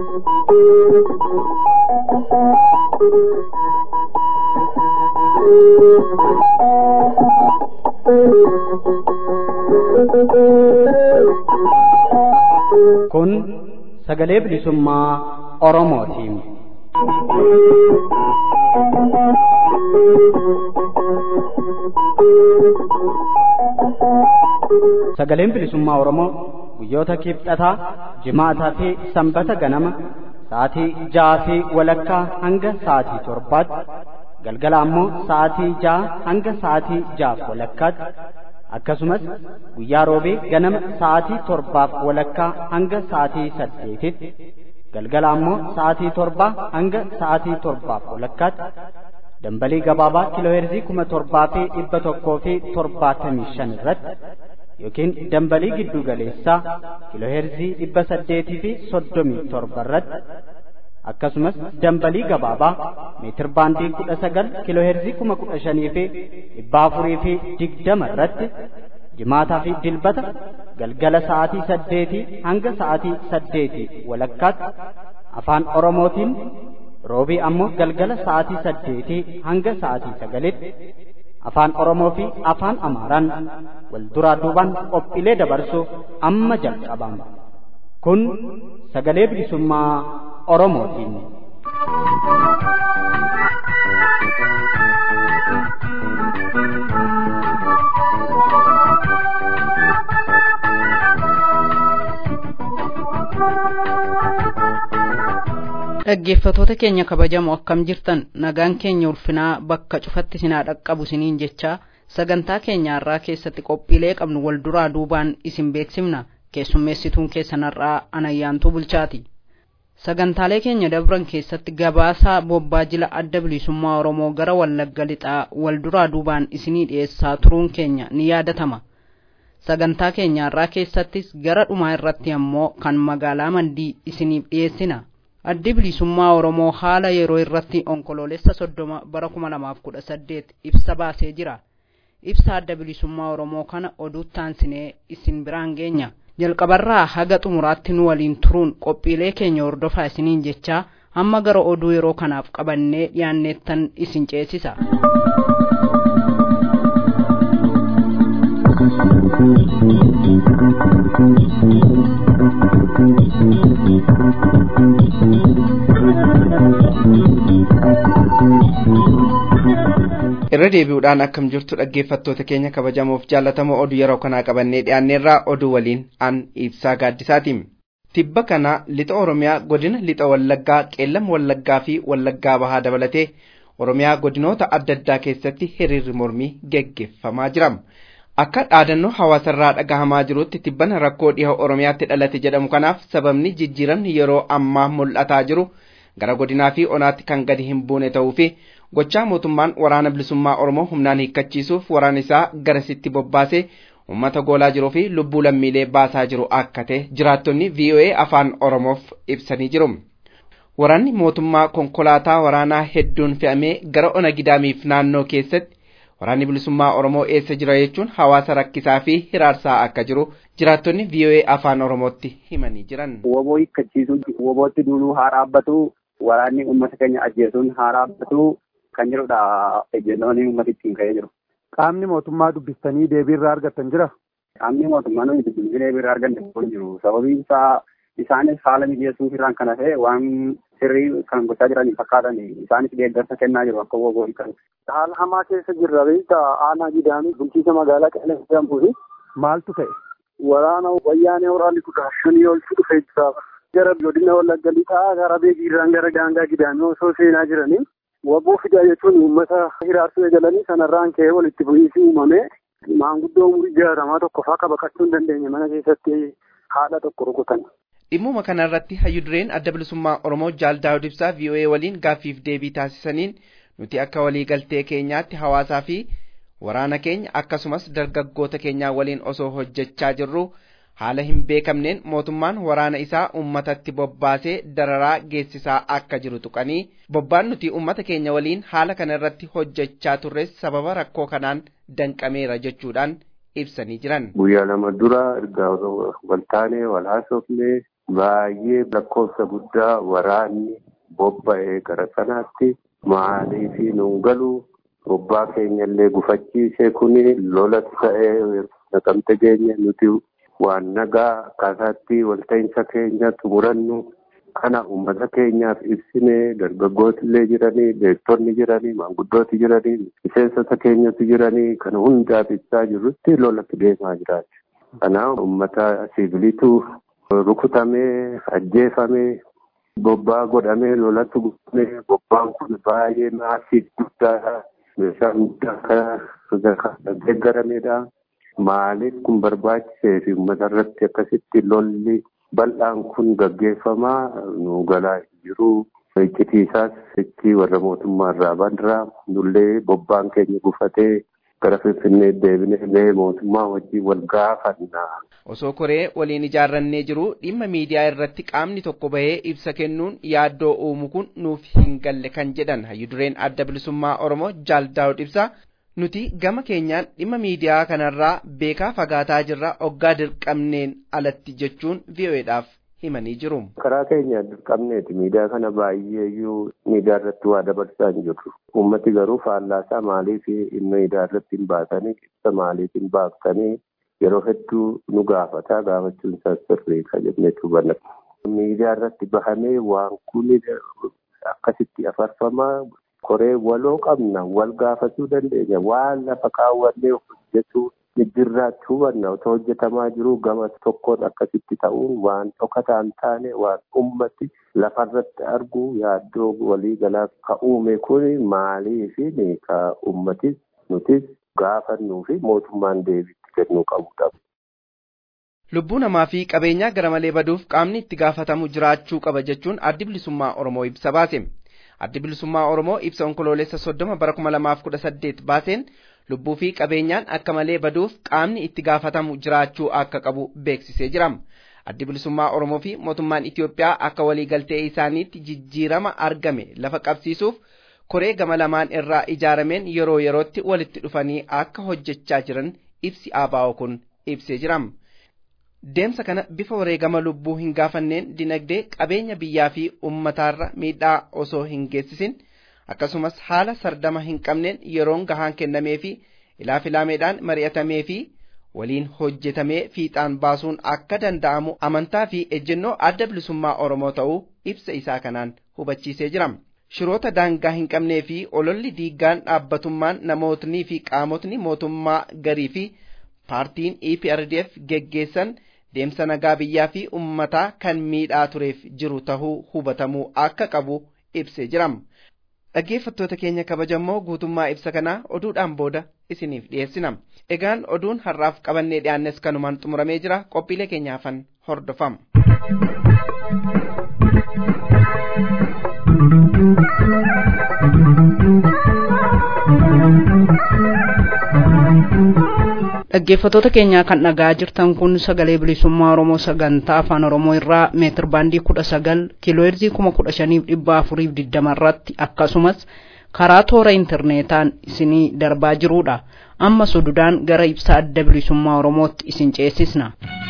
Kun sagalee bilisummaa Oromootiin. Sagaleen bilisummaa Oromoo guyyoota kibxataa, jimaataa fi sanbata ganama sa'aatii ja'aa fi walakkaa hanga sa'aatii torbaatti galgala ammoo sa'aatii ja'a hanga sa'aatii ja'aaf walakkaatti akkasumas guyyaa roobee ganama sa'aatii torbaaf walakkaa hanga sa'aatii saddeetitti galgala ammoo sa'aatii torbaa hanga sa'aatii torbaaf walakkaatti dambalii gabaabaa kiilooheerzii kuma torbaa fi dhibba tokkoo fi torbaatamii shan irratti yookiin dambalii giddu galeessaa kiilooheerzii dhibba saddeetii fi soddomii torba irratti akkasumas dambalii gabaabaa meetir baandii kudha sagal kiilooheerzii kuma kudha shanii fi dhibba afurii fi digdama irratti jimaataa fi dilbata galgala sa'aatii saddeetii hanga sa'aatii saddeetii walakkaatti afaan oromootiin roobii ammoo galgala sa'aatii saddeetii hanga sa'aatii sagalitti afaan oromoo fi afaan amaaraan wal duraa duubaan qophiilee dabarsuuf amma jalqabama kun sagalee bilisummaa oromootiin. dhaggeeffatoota keenya kabajamoo akkam jirtan nagaan keenya ulfinaa bakka cufatti sinaa dhaqqabu siniin jechaa sagantaa keenya har'aa keessatti qophiilee qabnu wal duraa duubaan isin beeksifna keessummeessituun keessanarraa anayyaantuu bulchaati sagantaalee keenya dabran keessatti gabaasaa bobbaa jila adda bilisummaa oromoo gara wallagga lixaa wal duraa duubaan isinii dhiyeessaa turuun keenya ni yaadatama sagantaa keenya har'aa keessattis gara dhumaa irratti ammoo kan magaalaa mandii isiniif dhiyeessina addi bilisummaa oromoo haala yeroo irratti onkoloolessa soddoma bara kuma lamaaf kudha saddeet ibsa baasee jira ibsa adda bilisummaa oromoo kana oduu taansinee isin biraan geenya jalqabarraa haga xumuraatti nu waliin turuun qophiilee keenya hordofaa isiniin jechaa hamma gara oduu yeroo kanaaf qabannee dhiyaanneettan isin ceesisa. irra deebi'uudhaan akkam jirtu dhaggeeffattoota keenya kabajamoof jaallatamoo oduu yeroo kanaa qabannee dhiyaanneerraa oduu waliin an ibsaa gaaddisaatiin tibba kana lixa oromiyaa godina lixa wallaggaa qeellam wallaggaa fi wallaggaa bahaa dabalatee oromiyaa godinoota adda addaa keessatti hiriirri mormii geggeeffamaa jira akka dhaadannoo hawaasarraa dhagahamaa jirutti tibbana rakkoo dhiha oromiyaatti dhalate jedhamu kanaaf sababni jijjiiramni yeroo ammaa mul'ataa jiru gara godinaa fi onaatti kan gadi hin buune ta'uu fi gochaa mootummaan waraana bilisummaa oromoo humnaan hiikkachiisuuf waraana isaa garasitti bobbaasee uummata goolaa jiruu fi lubbuu lammiilee baasaa jiru akka ta'e jiraattonni VOA afaan oromoof ibsanii jiru. Waraanni mootummaa konkolaataa waraanaa hedduun fe'amee gara ona gidaamiif naannoo keessatti waraanni bilisummaa oromoo eessa jira jechuun hawaasa rakkisaa fi hiraarsaa akka jiru jiraattonni VOA afaan oromootti himanii jiran. Woboo hiikkachiisuun wobootti duuluu haa dhaabbatu waraanni uummata keenya ajjeesuun haa dhaabbatu kan jirudha ejjennoon uummata ittiin ka'ee jiru. Qaamni mootummaa dubbistanii deebii irraa argattan jira? Qaamni mootummaa nuyi dubbisnee deebii irraa arganne kun jiru. Sababiin isaa isaanis haala mijeessuuf irraan kana ta'e waan sirrii kan gochaa jiran fakkaatan isaanis deeggarsa kennaa jiru akka woboo hiikan. Haala hamaa keessa jirra beekta aanaa gidaamii bulchiisa magaalaa qelee jedhamtuufi. Maaltu ta'e? Waraana wayyaanee waraanni kudha shanii oltu dhufee jira. Gara godina wallagga lixaa gara beekiirraan gara daangaa gidaamii osoo seenaa jiranii waboo fidaa jechuun uummata hiraarsuu eegalanii sanarraan ka'ee walitti bu'iinsi uumame maanguddoo umurii jaarramaa tokko faa baqachuu hin dandeenye mana keessatti haadha tokko rukutan. Dhimmuma kanarratti hayyudureen adda bilisummaa Oromoo Jaal Daawud Ibsaa VOA waliin gaaffiif deebii taasisaniin nuti akka waliigaltee keenyaatti hawaasaa fi waraana keenya akkasumas dargaggoota keenyaa waliin osoo hojjechaa jirru haala hin beekamneen mootummaan waraana isaa ummatatti bobbaasee dararaa geessisaa akka jiru tuqanii bobbaan nuti ummata keenya waliin haala kana irratti hojjechaa turres sababa rakkoo kanaan danqameera jechuudhaan ibsanii jiran. Guyyaa lama dura erga wal taanee wal haasofnee baay'ee lakkoofsa guddaa waraanni bobba'ee gara sanaatti maalii fi nuun galu bobbaa keenya illee gufachiisee kuni lolas ta'ee naqamte keenya nuti waan nagaa akkaataatti walta'iinsa keenya xumurannu kana uummata keenyaaf ibsine dargaggooti illee jiranii beektonni jiranii maanguddooti jiranii miseensota keenyatu jiranii kana hundaaf ibsaa jirrutti lolatti deemaa jiraatu. Kanaaf uummata siviiliitu rukutamee ajjeefamee bobbaa godhamee lolatti guutamee bobbaan kun baay'ee maasii guddaadha. Meeshaan guddaa kan deeggaramedha. Maaliif kun barbaachisee fi uummata irratti akkasitti lolli bal'aan kun gaggeeffamaa nu galaa jiru. Iccitiisaas itti warra mootummaa irraa bandiraa nullee bobbaan keenya gufatee gara Finfinnee deebinee mootummaa wajjin wal gaafanna. Osoo koree waliin ijaarrannee jiru dhimma miidiyaa irratti qaamni tokko bahee ibsa kennuun yaaddoo uumu kun nuuf hin galle kan jedhan hayyudureen adda bilisummaa Oromoo Jaal Daawud ibsaa nuti gama keenyaan dhimma miidiyaa kanarraa beekaa fagaataa jirra oggaa dirqamneen alatti jechuun VOAdhaaf himanii jiru. Karaa keenya dirqamneeti miidiyaa kana baay'eeyyuu miidiyaa irratti waa dabarsaa hin jirru. Uummati garuu faallaasaa maaliif miidiyaa irratti hin baatanii ibsa maaliif hin baaftanii yeroo hedduu nu gaafata gaafachuun isaa sirrii ka jennee hubanna. Miidiyaa irratti bahamee waan kun akkasitti afarfamaa koree waloo qabna wal gaafachuu dandeenya waan lafa kaawwannee hojjechuu jirraatti hubanna otoo hojjetamaa jiru gama tokkoon akkasitti ta'uun waan dhokataa hin taane waan ummati lafarratti argu yaaddoo walii galaa ka uume kun maaliifi ka ummatis nutis gaafannuu fi mootummaan deebiitti kennuu qabudha. Lubbuu namaa fi qabeenyaa gara malee baduuf qaamni itti gaafatamu jiraachuu qaba jechuun addi bilisummaa Oromoo ibsa baase. Addi bilisummaa Oromoo ibsa onkoloolessa soddoma bara kuma lamaaf kudha saddeet baaseen lubbuu fi qabeenyaan akka malee baduuf qaamni itti gaafatamu jiraachuu akka qabu beeksisee jira. Addi bilisummaa Oromoo fi mootummaan Itoophiyaa akka waliigaltee isaaniitti jijjiirama argame lafa qabsiisuuf koree gama lamaan irraa ijaarameen yeroo yerootti walitti dhufanii akka hojjechaa jiran ibsi ABO kun ibsee jira. Deemsa kana bifa wareegama lubbuu hin gaafanneen dinagdee qabeenya biyyaa fi ummataarra miidhaa osoo hin geessisin akkasumas haala sardama hin qabneen yeroon gahaan kennamee fi ilaafiilaameedhaan mari'atamee fi waliin hojjetamee fiixaan baasuun akka danda'amu amantaa fi ejjennoo adda bilisummaa Oromoo ta'uu ibsa isaa kanaan hubachiisee jira. Shiroota daangaa hin qabnee fi ololli diiggaan dhaabbatummaan namootni fi qaamotni mootummaa garii fi paartiin EPRDF geggeessan deemsa nagaa biyyaa fi ummataa kan miidhaa tureef jiru tahuu hubatamuu akka qabu ibsee jira. Dhaggeeffattoota keenya kabajamoo guutummaa ibsa kanaa oduudhaan booda isiniif dhiyeessina. Egaan oduun har'aaf qabannee dhiyaannes kanumaan xumuramee jira qophiilee keenyaafan hordofama. dhaggeeffattoota keenyaa kan dhagaa jirtan kun sagalee bilisummaa oromoo sagantaa afaan oromoo irraa meetir baandii kudha sagal kiilooheerzii kuma kudha shaniif dhibba afuriif digdama irratti akkasumas karaa toora intarneetaan isinii darbaa jirudha amma sududaan gara ibsa adda bilisummaa oromootti isin ceesisna.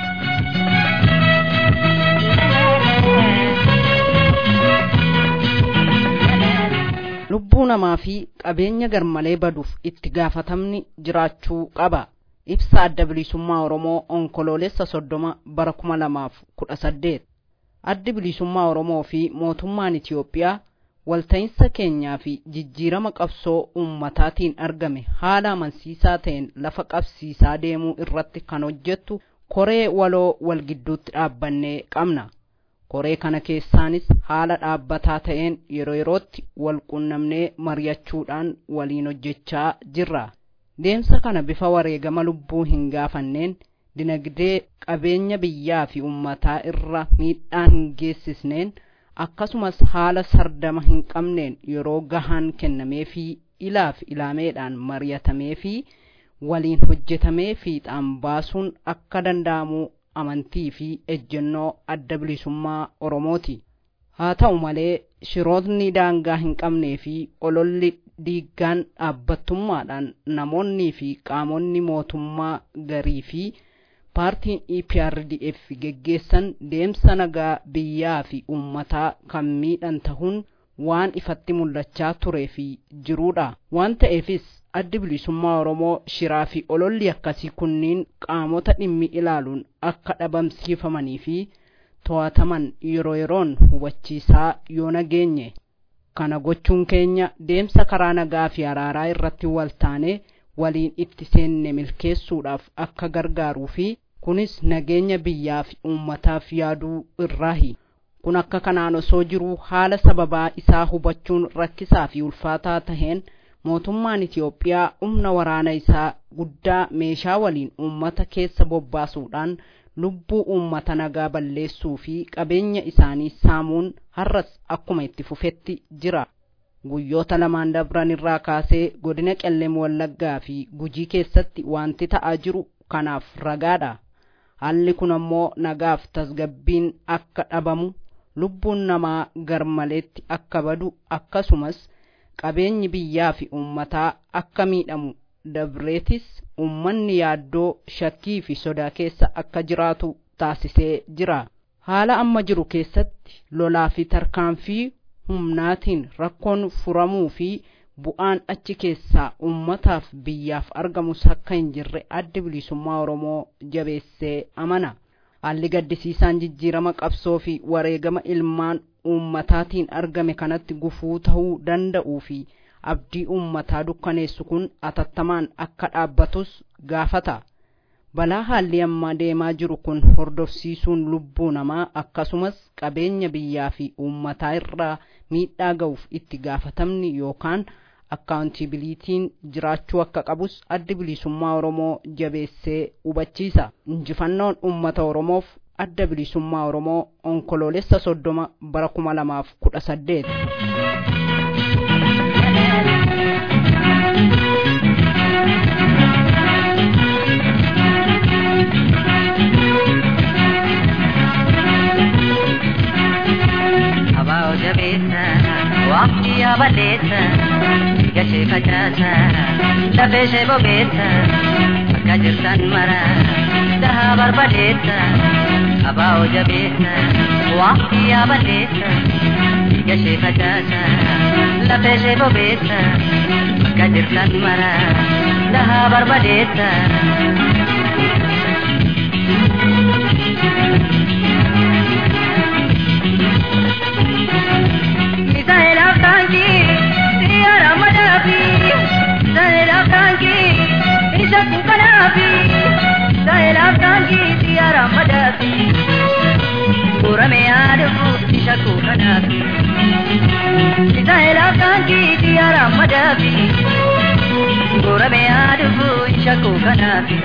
lubbuu namaa fi qabeenya garmalee baduuf itti gaafatamni jiraachuu qaba. ibsa adda bilisummaa oromoo onkoloolessa soddoma bara kuma lamaaf kudha saddeet addi bilisummaa oromoo fi mootummaan itiyoophiyaa walta'iinsa keenyaa fi jijjiirama qabsoo ummataatiin argame haala amansiisaa ta'een lafa qabsiisaa deemuu irratti kan hojjettu koree waloo wal gidduutti dhaabbannee qabna koree kana keessaanis haala dhaabbataa ta'een yeroo yerootti wal qunnamnee mari'achuudhaan waliin hojjechaa jirra deemsa kana bifa wareegama lubbuu hin gaafanneen dinagdee qabeenya biyyaa fi ummataa irra miidhaa hin geessisneen akkasumas haala sardama hin qabneen yeroo gahaan kennamee fi ilaaf ilaameedhaan mari'atamee fi waliin hojjetamee fiixaan baasuun akka danda'amu amantii fi ejjennoo adda bilisummaa oromooti haa ta'u malee shirootni daangaa hin qabnee fi ololli diiggaan dhaabbattummaadhaan namoonnii fi qaamonni mootummaa garii fi paartiin EPRDF geggeessan deemsa nagaa biyyaa fi uummataa kan miidhan tahuun waan ifatti mul'achaa turee fi jiruudha. Waan ta'eefis addi bilisummaa Oromoo shiraa fi ololli akkasii kunniin qaamota dhimmi ilaaluun akka dhabamsiifamanii fi to'ataman yeroo yeroon hubachiisaa yoo nageenye. Kana gochuun keenya deemsa karaa nagaa fi araaraa irratti waltaanee waliin itti seenne milkeessuudhaaf akka gargaaruu fi kunis nageenya biyyaa fi uummataaf yaaduu irraahi. Kun akka kanaan osoo jiruu haala sababaa isaa hubachuun rakkisaa fi ulfaataa taheen mootummaan Itiyoophiyaa humna waraana isaa guddaa meeshaa waliin uummata keessa bobbaasuudhaan lubbuu uummata nagaa balleessuu fi qabeenya isaanii saamuun har'as akkuma itti fufetti jira. Guyyoota lamaan dabran irraa kaasee godina qellem wallaggaa fi gujii keessatti wanti ta'aa jiru kanaaf ragaadha. Haalli kun ammoo nagaaf tasgabbiin akka dhabamu lubbuun namaa garmaleetti akka badu akkasumas qabeenyi biyyaa fi uummataa akka miidhamu dabreetis uummanni yaaddoo shakkii fi sodaa keessa akka jiraatu taasisee jira. Haala amma jiru keessatti lolaa fi tarkaanfii humnaatiin rakkoon furamuu fi bu'aan achi keessaa uummataaf biyyaaf argamus akka hin jirre addi bilisummaa Oromoo jabeessee amana. Haalli gaddisiisaan jijjiirama qabsoo fi wareegama ilmaan uummataatiin argame kanatti gufuu ta'uu danda'uu fi abdii uummataa dukkaneessu kun atattamaan akka dhaabbatus gaafata. Balaa haalli ammaa deemaa jiru kun hordofsiisuun lubbuu namaa akkasumas qabeenya biyyaa fi uummataa irraa miidhaa ga'uuf itti gaafatamni yookaan akkaawuntibiliitiin jiraachuu akka qabus addi bilisummaa Oromoo jabeessee hubachiisa. Injifannoon uummata Oromoof adda bilisummaa Oromoo onkoloolessa soddoma bara kuma lamaaf kudha saddeet. Abaa jabeessa waqtii abaleessa gashee facaasa lafee ishee bobeessa bakka jirtan mara dahaa barbadeessa abaa jabeessa waqtii abaleessa gashee facaasa lafee ishee bobeessa bakka jirtan mara dahaa barbadeessa. Misaa'elaaf taankii xiyyaara madaafi Misaa'elaaf taankii isa kunkanaafi Misaa'elaaf taankii xiyyaara madaafi Murame yaadufu isa kunkanaafi Misaa'elaaf taankii xiyyaara madaafi Murame yaadufu isa kunkanaafi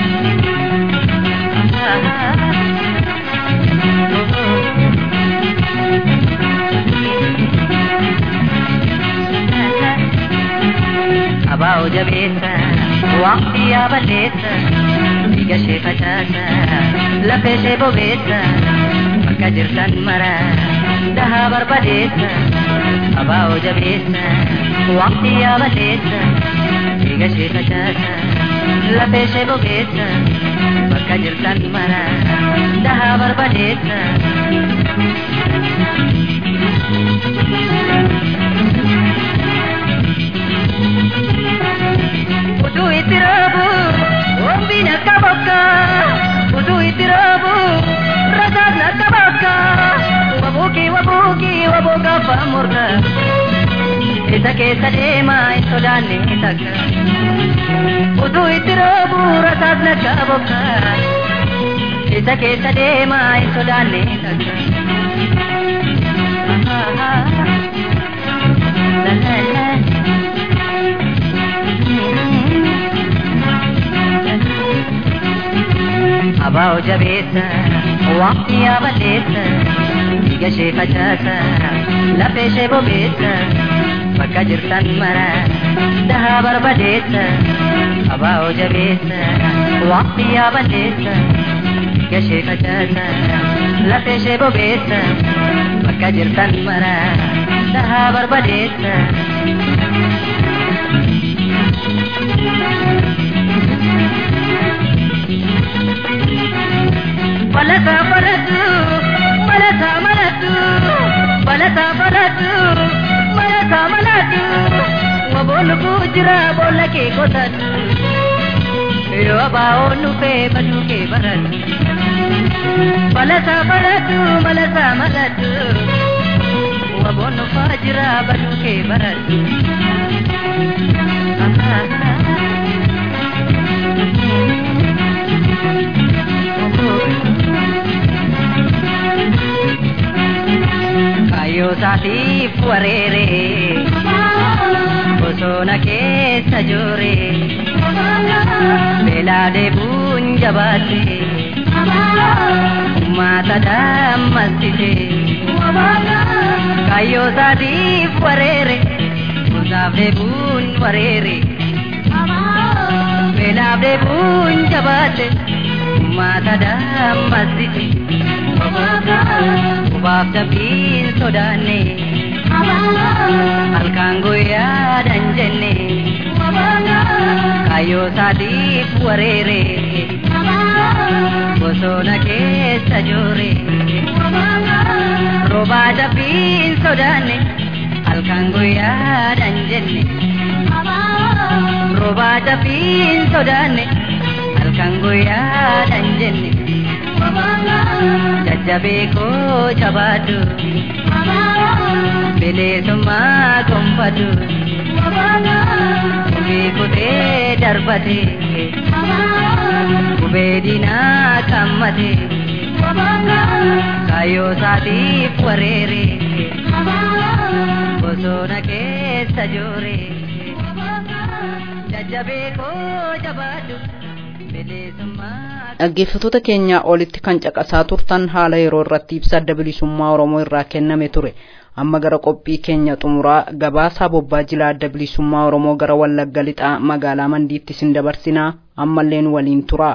Abaa jabeessa waqtii abaleessa dhiiga ishee facaasa lafa ishee bobeessa bakka jirtan mara dahaa barbadeessa abaa jabeessa waqtii abaleessa dhiiga ishee facaasa lafa ishee bobeessa bakka jirtan mara dahaa barbadeessa. Utuu itti raabu wambiin akka bakka utuu itti raabu rasaan akka bakka wabuuki wabuuki waboo gaafa morka isa keessa deemaa hin sodaanne takka utuu itti raabu rasaan akka bakka isa keessa deemaa hin sodaanne takka. La la la. Abaa jabeessa waqtii abaleessa dhiiga ishee facaasa lafa ishee bobeessa bakka jirtan mara dahaa barbadeessa abaa jabeessa waqtii abaleessa dhiiga ishee facaasa lafa ishee bobeessa bakka jirtan mara dahaa barbadeessa. Balasa balatu, balasa malatu, balasa balatu, balasa malatu. Waboonu kujira boolla kee qotatu. Yoo abaa'oon dhufee baduu kee baratu. Balasa balatu, balasa malatu. Waboon dhufaa jira baduu kee baratu. Kayyoo isaatiif wareere bosona keessa joore beelaa deebuun jabaatte uummata dammastite kayyoo isaatiif wareere gosaaf deebuun wareere beelaaf deebuun jabaatte uummata dammastite. Kubaaf dabbiin sodaanne halkaan guyyaadhaan jenne kayyoo isaatiif wareere bosona keessa joore roobaa dabbiin sodaanne halkaan guyyaadhaan jenne roobaa dabbiin sodaanne halkaan guyyaadhaan jenne. jajjabee koo jabaadhu bilisummaa gonfadhu gubee kutee darbate gubee diinaa qammate kaayyoo isaatiif wareere bosona keessa joore jajjabee koo jabaadhu bilisummaa dhaggeeffatoota keenyaa olitti kan caqasaa turtan haala yeroo irratti ibsa adda bilisummaa oromoo irraa kenname ture amma gara qophii keenya xumuraa gabaasaa bobbaa jilaa adda bilisummaa oromoo gara wallagga lixaa magaalaa mandiitti isin dabarsinaa ammallee nu waliin turaa.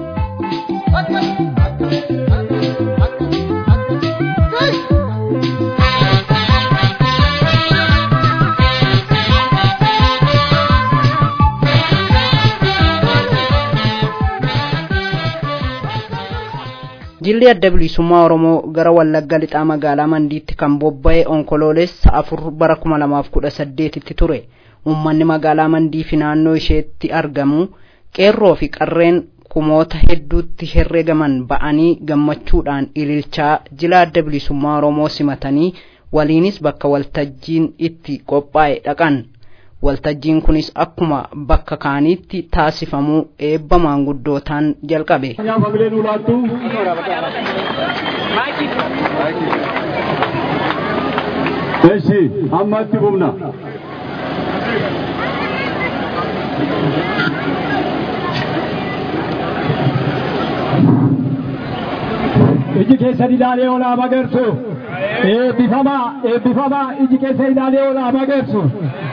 jilli adda bilisummaa oromoo gara wallagga lixaa magaalaa mandiitti kan bobba'e onkoloolessa afur bara kuma lamaaf kudha saddeetitti ture uummanni magaalaa mandii fi naannoo isheetti argamu qeerroo fi qarreen kumoota hedduutti herregaman ba'anii gammachuudhaan ililchaa jila adda bilisummaa oromoo simatanii waliinis bakka waltajjiin itti qophaa'e dhaqan waltajjiin kunis akkuma bakka kaaniitti taasifamuu eebba maanguddootaan jalqabe. Eshi ammatti humna. Iji keessa ilaalee olaa magarsu. Eebbifamaa eebbifamaa iji keessa ilaalee olaa magarsu.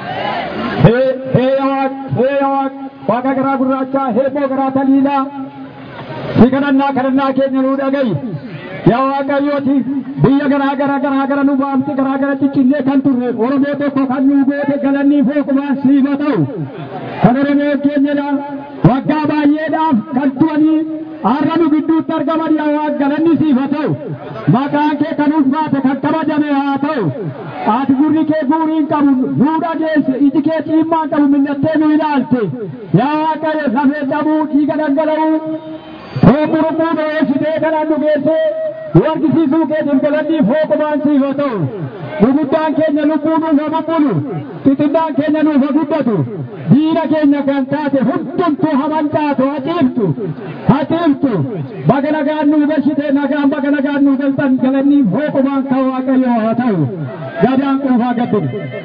Heeya waaq heeya waaq waaqa garaa gurraachaa heeboo garaa taliilaa. Si kadhannaa kadhannaa keenya nuu dhagayi. Yaa Waaqayyooti biyya garaa garaa garaa gara nu baamte garaa gara ciccinnee kan turre Oromoo tokko kan nu goote galannii fooqumaan siifa ta'u. Kan Oromoo keenyadha waggaa baay'eedhaaf kan turanii har'a nu gidduutti argaman yaa Waaq galanni siifa ta'u. Maqaan kee kan ulfaate kan kabajame haa ta'u. Ati gurri kee guuriin qabu nuu dhageesse iji kee ciimmaan qabu millattee nu ilaalte. Yaa Waaqayyo lafee dhabuu dhiiga dhangala'uu Foomurumuu dho'eessitee kanaan nu geessee nu argisiisuu keetiif galannii fooqumaan siif haa ta'u. Guguddaan keenya lubbuu nuuf haa bubbulu. Xixinnaan keenya nuuf haa guddatu. Diina keenya kan taate hundumtuu haa mancaatu haa ciiftu. Haa ciiftu. Baga nagaan nu galchite nagaan baga nagaan nu galtan galannii fooqumaan kan Waaqayyoo haa ta'u. Gadaan quufaa gaddin.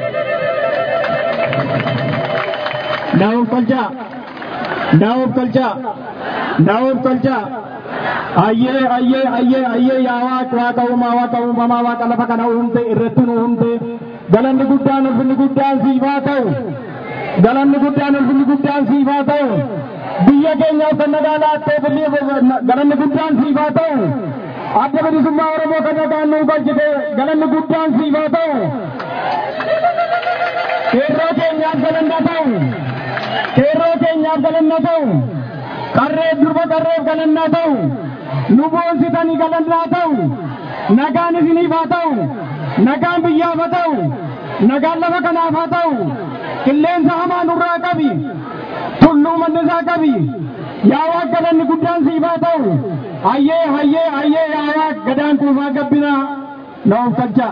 Naa'uuf kolchaa. Naa'uuf kolchaa. Naa'uuf kolchaa. Ayyee ayyee ayyee ayyee yaa waaqa waaqa uumaa waaqa uumamaa waaqa lafa kana uumte irratti nu uumte galanni guddaan ulfinni guddaan siif haa ta'u. Galanni guddaan ulfinni guddaan siif haa ta'u. Biyya keenyaaf kan nagaa laattee galanni guddaan siif haa ta'u. Adda bilisummaa Oromoo kan nagaan nu galchite galanni guddaan siif haa ta'u. Qeerroo keenyaaf galanna ta'u. Qeerroo keenyaaf galanna ta'u. Qarree durba qarreef galanna ta'u. nu boonsitanii galannaa ta'u nagaan isiniif haa ta'u nagaan biyyaaf haa ta'u nagaan lafa kanaaf haa ta'u qilleensa hamaa nurraa qabi tulluu mannisaa qabi yaa waaq galanni guddaan siif haa ta'u hayyee hayyee hayyee yaa waaq gadaan kuufaa gabbinaa na of galcha.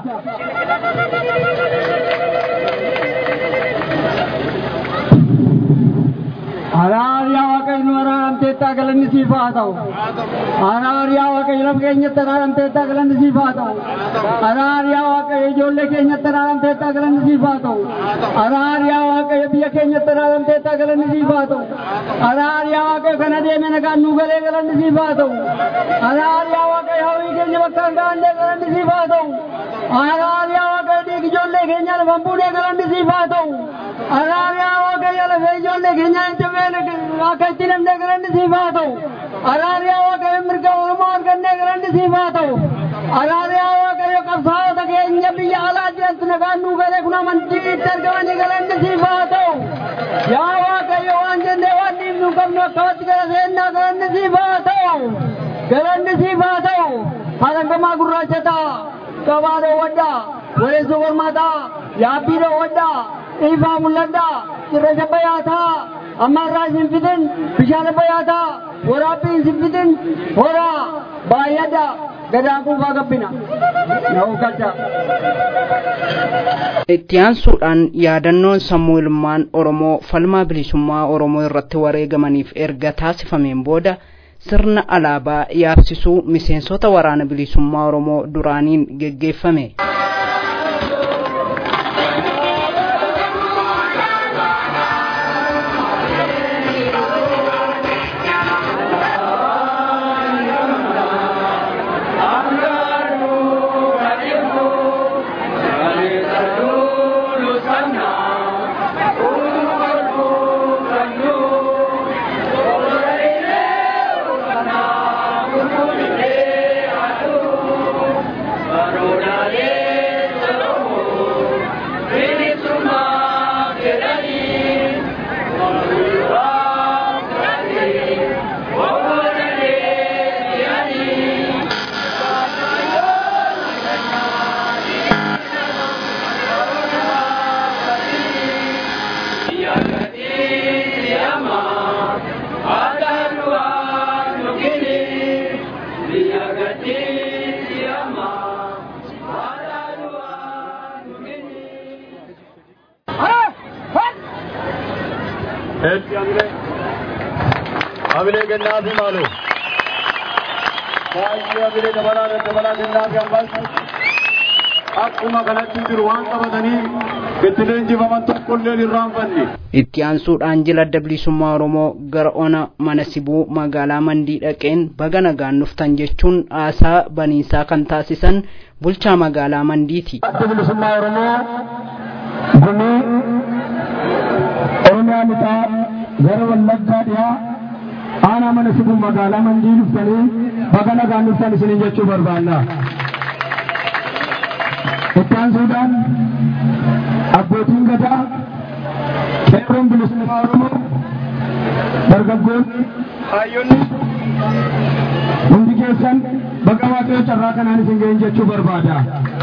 Araariyaa waaqayyo araaramteettaa galanni siif haa ta'u. Araariyaa waaqayyo lafa keenyatti araaramteettaa galanni siif haa ta'u. Araariyaa waaqayyo ijoollee keenyatti araaramteettaa galanni siif haa ta'u. Araariyaa waaqayyo biyya keenyatti araaramteettaa galanni siif haa ta'u. Araariyaa waaqayyo kana deeme nagaan nuu galee galanni siif haa ta'u. Araariyaa waaqayyo hawwii keenya bakka hin gahanne galanni siif haa ta'u. Araariyaa waaqayyo dhiigi ijoollee keenya lafa hin buune galanni siif haa ta'u. Araariyaa waaqayyo lafee ijoollee keenya hin jabee akka itti namne galanni siif haa ta'u. Araariyaa waaqayyo mirga Oromoo argannee galanni siif haa ta'u. Araariyaa waaqayyo qabsaa'ota keenya biyya alaa jirantu nagaan nuu galee kun amantii itti argamanii galanni siif haa ta'u. Yaa waaqayyo waan jennee waan dhiibnu qabnu akkamitti gara seennaa galanni siif haa ta'u. Galanni siif haa ta'u. Halangamaa gurraacha ta'a. Gabaa dhoowwadhaa. Waleessoo mormaataa. Yaabbii dhoowwadhaa. Dhiifaa mul'adhaa. Cirracha bayaataa. amma irraa isin fidin bishaan bayaataa waraabbii isin fidin horaa baay'adha gadaan kuufaa gabbina na'uu galcha. itti aansuudhaan yaadannoon sammuu ilmaan oromoo falmaa bilisummaa oromoo irratti wareegamaniif erga taasifameen booda sirna alaabaa yaabsisuu miseensota waraana bilisummaa oromoo duraaniin geggeeffame. Abile gannaa fi maaloo. Baay'ee abile dabalaa dabalaa gannaa fi ammas akkuma kanatti jiru waan qabatanii itti leenjifaman tokkollee irraanfanne. itti aansuudhaan jila adda bilisummaa oromoo gara ona mana sibuu magaalaa mandii dhaqeen baga nagaan dhuftan jechuun haasaa baniinsaa kan taasisan bulchaa magaalaa mandiiti. adda bilisummaa oromoo gumii oromiyaa lixaa gara wallaggaa dhiyaa aanaa mana sibuu magaalaa mandii dhuftanii baga nagaan dhuftan isiniin jechuu barbaanna. itti aansuudhaan abbootiin gadaa qeerroon bilisummaa oromoo dargaggoonni hayyoonni hundi keessan baga waaqayyo carraa kanaan isin ga'in jechuu barbaada.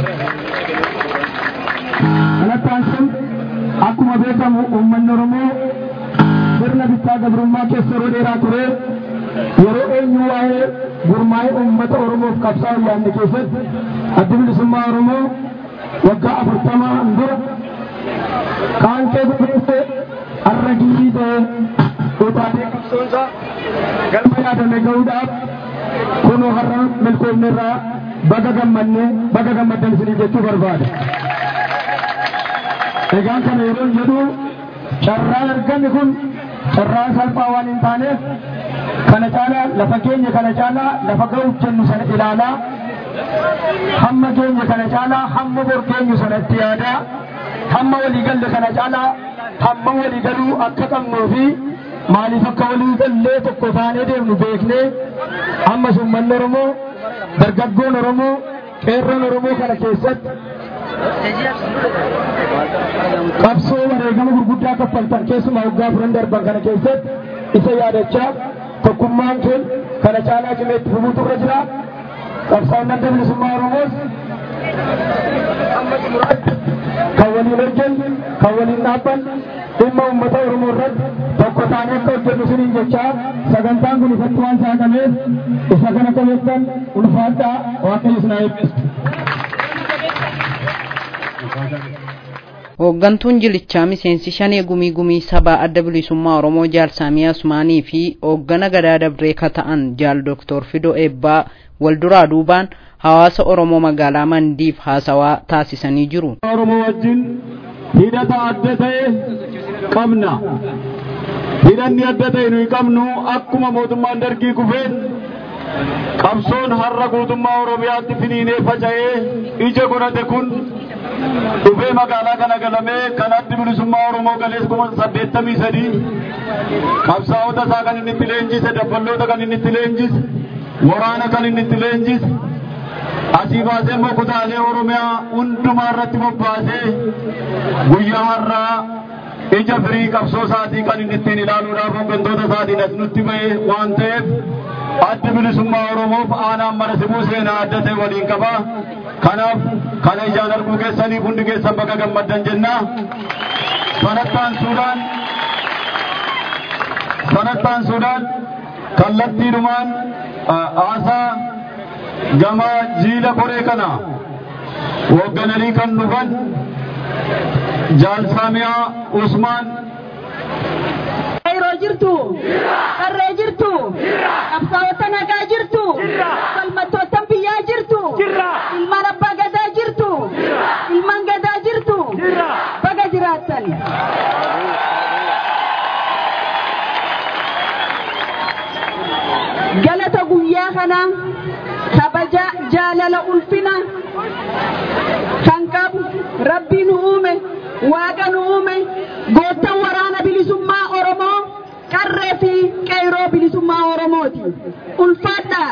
Kanatti aansuun akkuma beekamu uummanni oromoo sirna bittaa gabrummaa keessa yeroo dheeraa ture yeroo eenyu waa'ee gurmaa'ee uummata oromoof qabsaa'u yaadne keessatti addi bilisummaa oromoo waggaa afurtamaa dura qaanqee gurguddee har'a giyyii ta'ee utaatee qabsoonsa galma yaadame ga'uudhaaf kunoo har'a milkoofne irraa baga gammanne baga gammaddan isinii jechuu barbaada. Egaan kana yeroo jedhu carraan argame kun carraan salphaa waan hin taaneef kana caalaa lafa keenya kana caalaa lafa ga'uuf jennu sana ilaalaa hamma keenya kana caalaa hamma bor keenyu sana itti yaadaa hamma walii galle kana caalaa hamma walii galuu akka qabnuu fi maaliif akka walii gallee tokko taanee deemnu beeknee ammas uummanni Oromoo dargaggoon Oromoo qeerroon Oromoo kana keessatti qabsoo wareegama gurguddaa kaffaltan keessumaa waggaa furan darban kana keessatti isa yaadachaa tokkummaan keenya kana caalaa cimee itti fufuutu irra jira qabsaa'onni adda bilisummaa oromoos amma xumuraatti kan waliin hojjennu kan waliin dhaabban dhimma uummata oromoo irratti tokko taanee akka hojjennu siniin jechaa sagantaan kun ifatti waan saaqameef isa kana qabeessan ulfaadhaa waaqayyo isin haa eebbisu. Hooggantuun jilichaa miseensi shanee gumii gumii sabaa adda bilisummaa Oromoo Jaal Saamiyaa Usmaanii fi hooggana gadaa dabree ka ta'an Jaal Dooktor Fidoo Eebbaa walduraa duubaan hawaasa Oromoo magaalaa Mandiif haasawaa taasisanii jiru. Oromoo wajjin hidhata adda ta'e qabna. Hidhanni adda ta'e nuyi qabnu akkuma mootummaan dargii kufeen qabsoon har'a guutummaa Oromiyaatti finiinee faca'ee ija godhate kun dhufee magaalaa kana galamee kan addi bilisummaa Oromoo galees kuma saddeettamii sadii qabsaa'ota isaa kan inni itti leenjise dabballoota kan inni itti leenjise waraana kan inni itti leenjise asii baasee immoo kutaalee Oromiyaa hundumaa irratti bobbaasee guyyaa har'aa ija firii qabsoo isaatii kan inni ittiin ilaaluudhaaf hooggantoota isaatiin as nutti ba'e waan ta'eef addi bilisummaa Oromoof aanaan mara simuu seenaa adda ta'e waliin qaba. Kanaaf kana ijaan arguu keessaniif hundi keessan baga gammaddan jenna. Sanattaan Suudaan sanattaan Suudaan kallattiidhumaan haasaa gama jiila koree kana hooggananii kan dhufan Jaalsaamiyaa Usmaan Yeroo jirtu, qarree jirtu, qabsaa'ota nagaa jirtu, falmattoota biyyaa jirtu, ilmaan abbaa gadaa jirtu, ilmaan gadaa jirtu, baga jiraattan. Galata guyyaa kana kabaja jaalala ulfina kan qabu rabbii nu uume waaqa nu uume goottan waraana bilisummaa oromoo qarree fi qeyroo bilisummaa oromooti ulfaadhaa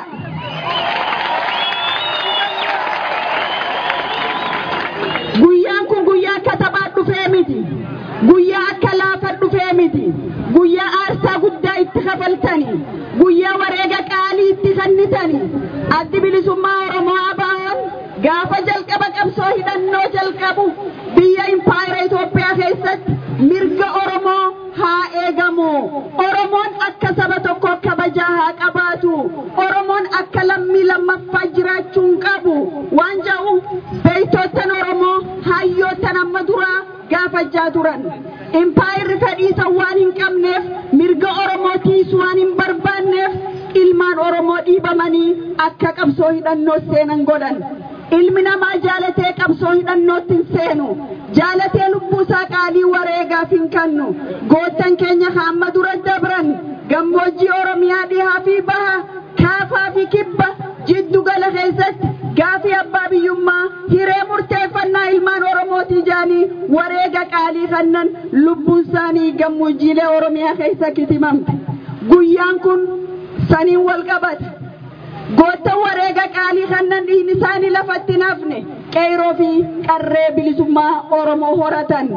guyyaan kun guyyaa akka taphaa dhufee miti guyyaa akka laafa dhufee miti guyyaa aarsaa guddaa itti kafaltani guyyaa wareega qaalii itti kennitani addi bilisummaa oromoo abaan gaafa jalqaba qabsoo hidhannoo jalqabu biyya impaayera Itoophiyaa keessatti mirga Oromoo haa eegamu. Oromoon akka saba tokko kabajaa haa qabaatu. Oromoon akka lammii lammaffaa jiraachuu hin qabu. Waan jedhu beeytottan Oromoo hayyoottan amma duraa gaafachaa turan. Impaayerri fedhiisa waan hin qabneef mirga Oromoo tiisuu waan hin barbaanneef ilmaan Oromoo dhiibamanii akka qabsoo hidhannoo seenan godhan. ilmi namaa jaalatee qabsoo hidhannootti hin seenu jaalatee lubbuu isaa qaalii wareegaaf hin kennu goottan keenya hamma dura dabran gammoojjii oromiyaa dhihaa fi baha kaafaa fi kibba jiddu gala keessatti gaafii abbaa biyyummaa hiree murteeffannaa ilmaan oromootii jaanii wareega qaalii kennan lubbuun isaanii gammoojjiilee oromiyaa keessa kitimamte guyyaan kun saniin wal qabata goottan wareega qaalii kennan dhiigni isaanii lafatti nafne qeyroo fi qarree bilisummaa oromoo horatan.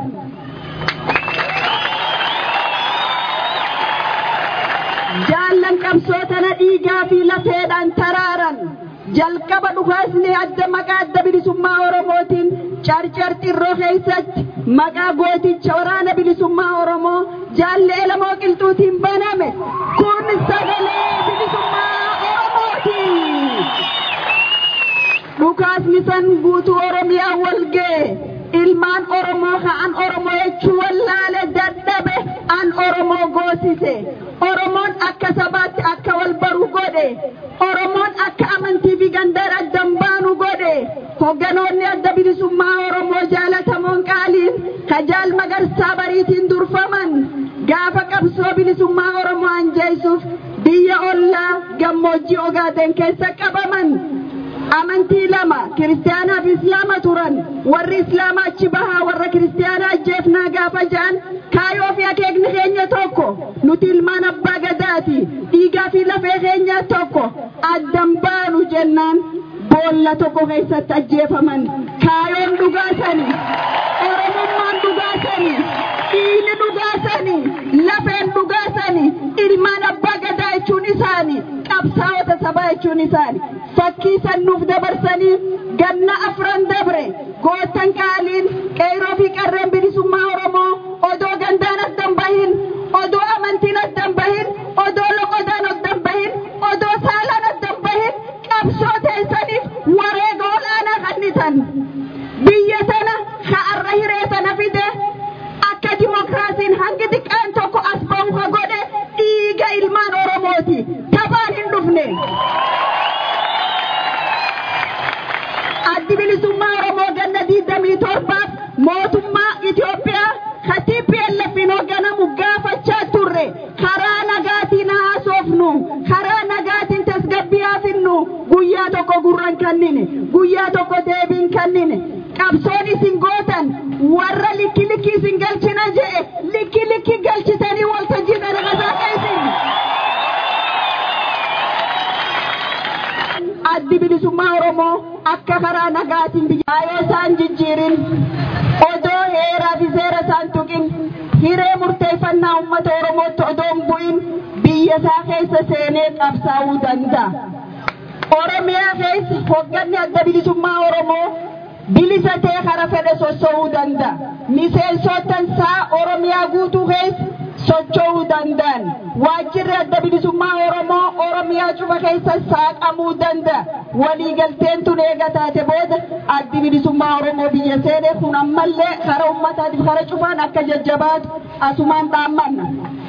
jaallan qabsootana dhiigaa fi lafeedhaan taraaran jalqaba dhukaasni adda maqaa adda bilisummaa oromootiin carcar xirroo keessatti maqaa gooticha waraana bilisummaa oromoo jaalle elamoo qilxuutiin baname kun sagalee bilisummaa oromooti. dhukaasni san guutuu oromiyaa wal ga'e ilmaan oromoo ka'an oromoo jechuu wallaale dadhabe an oromoo goosise oromoon akka sabaatti akka wal baru godhe oromoon akka amantii fi gandaan addan baanu godhe hogganoonni adda bilisummaa oromoo jaalatamoon qaaliin kajaal magarsaa bariitiin durfaman gaafa qabsoo bilisummaa oromoo anjeessuuf biyya ollaa gammoojjii ogaaden keessa qabaman amantii lama kiristaanaa fi islaama turan warri islaamaa achi bahaa warra kiristaanaa ajjeefnaa gaafa ja'an kaayoo fi akeekni keenya tokko nuti ilmaan abbaa gadaati dhiigaa fi lafee keenyaa tokko addan baanu jennaan boolla tokko keessatti ajjeefaman kaayoon dhugaasani oromummaan dhugaasani dhiigni dhugaasani lafeen dhugaasani ilmaan abbaa gadaa jechuun isaani qabsaa isaani fakkii sannuuf dabarsanii ganna afran dabre goottan qaaliin qeeroo fi qarreen bilisummaa oromoo odoo gandaan addan bahin odoo amantiin addan bahin odoo loqodaan addan bahin odoo saalaan addan bahin qabsoo teessaniif wareega olaanaa kannitan biyya tana ka'arra hiree sana fide akka dimokiraasiin hangi xiqqaan tokko as ba'u ka godhe dhiiga ilmaan oromooti taphaan hin dhufne. addi bilisummaa oromoo ganna diidamii torbaaf mootummaa Itoophiyaa ka TPLFin hoogganamu gaafachaa turre karaa nagaatiin haasofnu karaa nagaatiin tasgabbii finnu guyyaa tokko gurran kannine guyyaa tokko deebiin kannine qabsoon isin gootan warra likki likki isin galchina je'e likki likki galchitanii waltajjii dhalagasaa isin. addi bilisummaa oromoo akka karaa nagaatiin biyya yoo isaan jijjiirin odoo heeraa fi seera isaan tuqin hiree murteeffannaa uummata oromootti odoo hin bu'in biyya isaa keessa seenee qabsaa'uu danda'a. Oromiyaa keessa hoogganni adda bilisummaa oromoo bilisa ta'e kara fedhe socho'uu danda'a. Miseensotaan isaa oromiyaa guutuu keessa socho'uu danda'an waajjirri adda bilisummaa oromoo oromiyaa cufa keessa saaqamuu danda'a waliigalteen tun eega taate booda addi bilisummaa oromoo biyya seene kun ammallee kara ummataatiif kara cufaan akka jajjabaatu asumaan dhaammanna.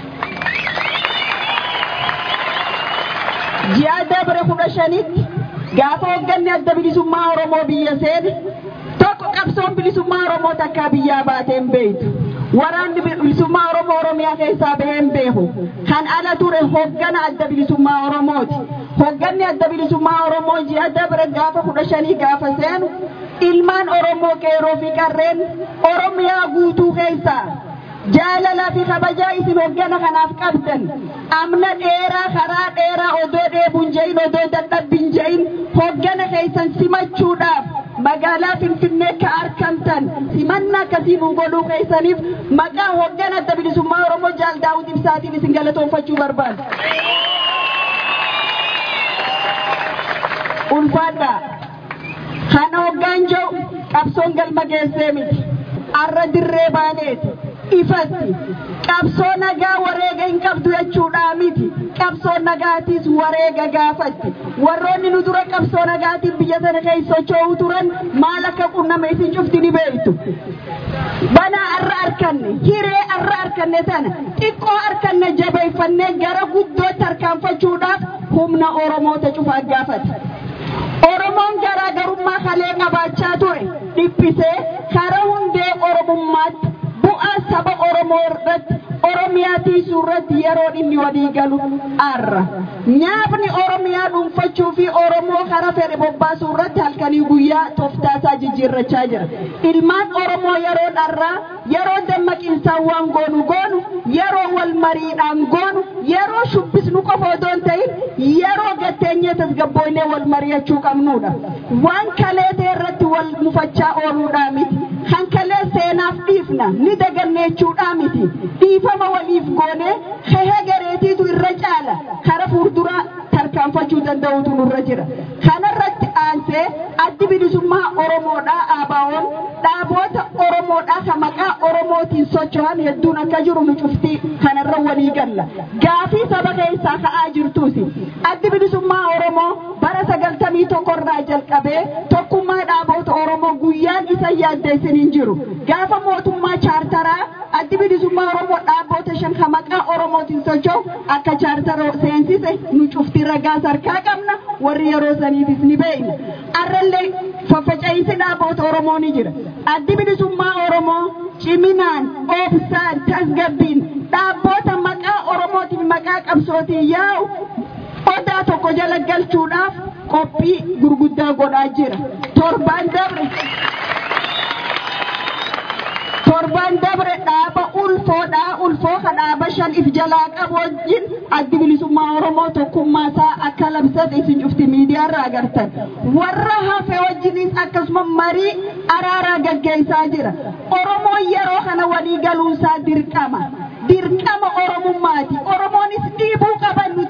ji'a dabre kudha shanitti gaafa hoogganni adda bilisummaa oromoo biyya seene tokko qabsoon bilisummaa oromoo takkaa biyyaa baatee hin beektu. waraanni bilisummaa oromoo oromiyaa keessaa bahee hin beeku kan ala ture hoggana adda bilisummaa oromooti hogganni adda bilisummaa oromoo ji'a dabre gaafa kudha shanii gaafa seenu ilmaan oromoo qeeroo fi qarreen oromiyaa guutuu keessaa jaalalaa fi kabajaa isin hoggana kanaaf qabdan amna dheeraa karaa dheeraa odoo dheebuun je'in odoo dadhabbiin je'in hoggana keessan simachuudhaaf magaalaa finfinnee ka argamtan simannaa akkasii nu godhuu keessaniif maqaa hoggana adda bilisummaa oromoo jaal daawud ibsaatiin isin galatoonfachuu barbaada. ulfaadhaa kana hoggaan jiru qabsoon galma geessee miti arra dirree baaneeti ifatti qabsoo nagaa wareega hin qabdu jechuudhaa miti qabsoo nagaatiis wareega gaafatti warroonni nu dura qabsoo nagaatiin biyya sana keessa socho'uu turan maal akka qunname isin cufti ni beektu banaa arra arkanne hiree arra arkanne tana xiqqoo arkanne jabeeffannee gara guddootti harkaanfachuudhaaf humna oromoota cufaa gaafata. Oromoon garaagarummaa kalee qabaachaa ture dhiphisee karaa hundee oromummaatti bu'aa saba Oromoo irratti Oromiyaa tiisuu irratti yeroo inni walii galu arra. Nyaapni Oromiyaa dhuunfachuu fi Oromoo karaa fedhe bobbaasuu irratti halkanii guyyaa tooftaasaa jijjiirrachaa jira. Ilmaan Oromoo yeroo dharraa yeroo dammaqiinsaan waan goonu goonu yeroo wal mariidhaan goonu yeroo shubbisnu qofa odoo hin ta'in yeroo gatteenyee tasgabbooynee wal mari'achuu qabnudha. Waan kalee ta'e irratti wal mufachaa ooluudhaa miti. Kan kalee seenaaf dhiifna ni daganneechuudhaa miti. Dhiifama waliif goonee hehee gareetiitu irra caala kara fuulduraa tarkaanfachuu danda'utu nurra jira. Kanarratti aansee addi bilisummaa Oromoodhaa ABO'n dhaaboota Oromoodhaa kan maqaa Oromootiin socho'an hedduun akka jiru nu cuftii kanarra walii galla. Gaafii saba keessaa ka'aa jirtuusi. Addi bilisummaa Oromoo bara sagaltamii tokkorraa jalqabee tokkummaa dhaaboota Oromoo guyyaan isa yaaddeessin hin jiru. Gaafa mootummaa chaartaraa addi bilisummaa Oromoo dhaaboota shan kan maqaa Oromootiin socho'u akka chaartara seensise nu cuftii ragaa sarkaa qabna warri yeroo saniifis ni beekna. Arrallee faffaca'iinsi dhaaboota Oromoo ni jira. Addi bilisummaa Oromoo ciminaan, obsaan, tasgabbiin dhaabboota maqaa Oromootiin maqaa qabsootiin yaa'u odaa tokko jala galchuudhaaf qophii gurguddaa godhaa jira. Torbaan dabre torban dabre dhaaba ulfoodhaa ulfoo ka dhaaba shan if jalaa qabu wajjin addi bilisummaa oromoo tokkummaa isaa akka labsate isin cufti miidiyaarraa agartan warra hafe wajjinis akkasuma marii araaraa gaggeessaa jira oromoon yeroo kana walii galuunsaa dirqama dirqama oromummaati oromoonis dhiibuu qaban nutis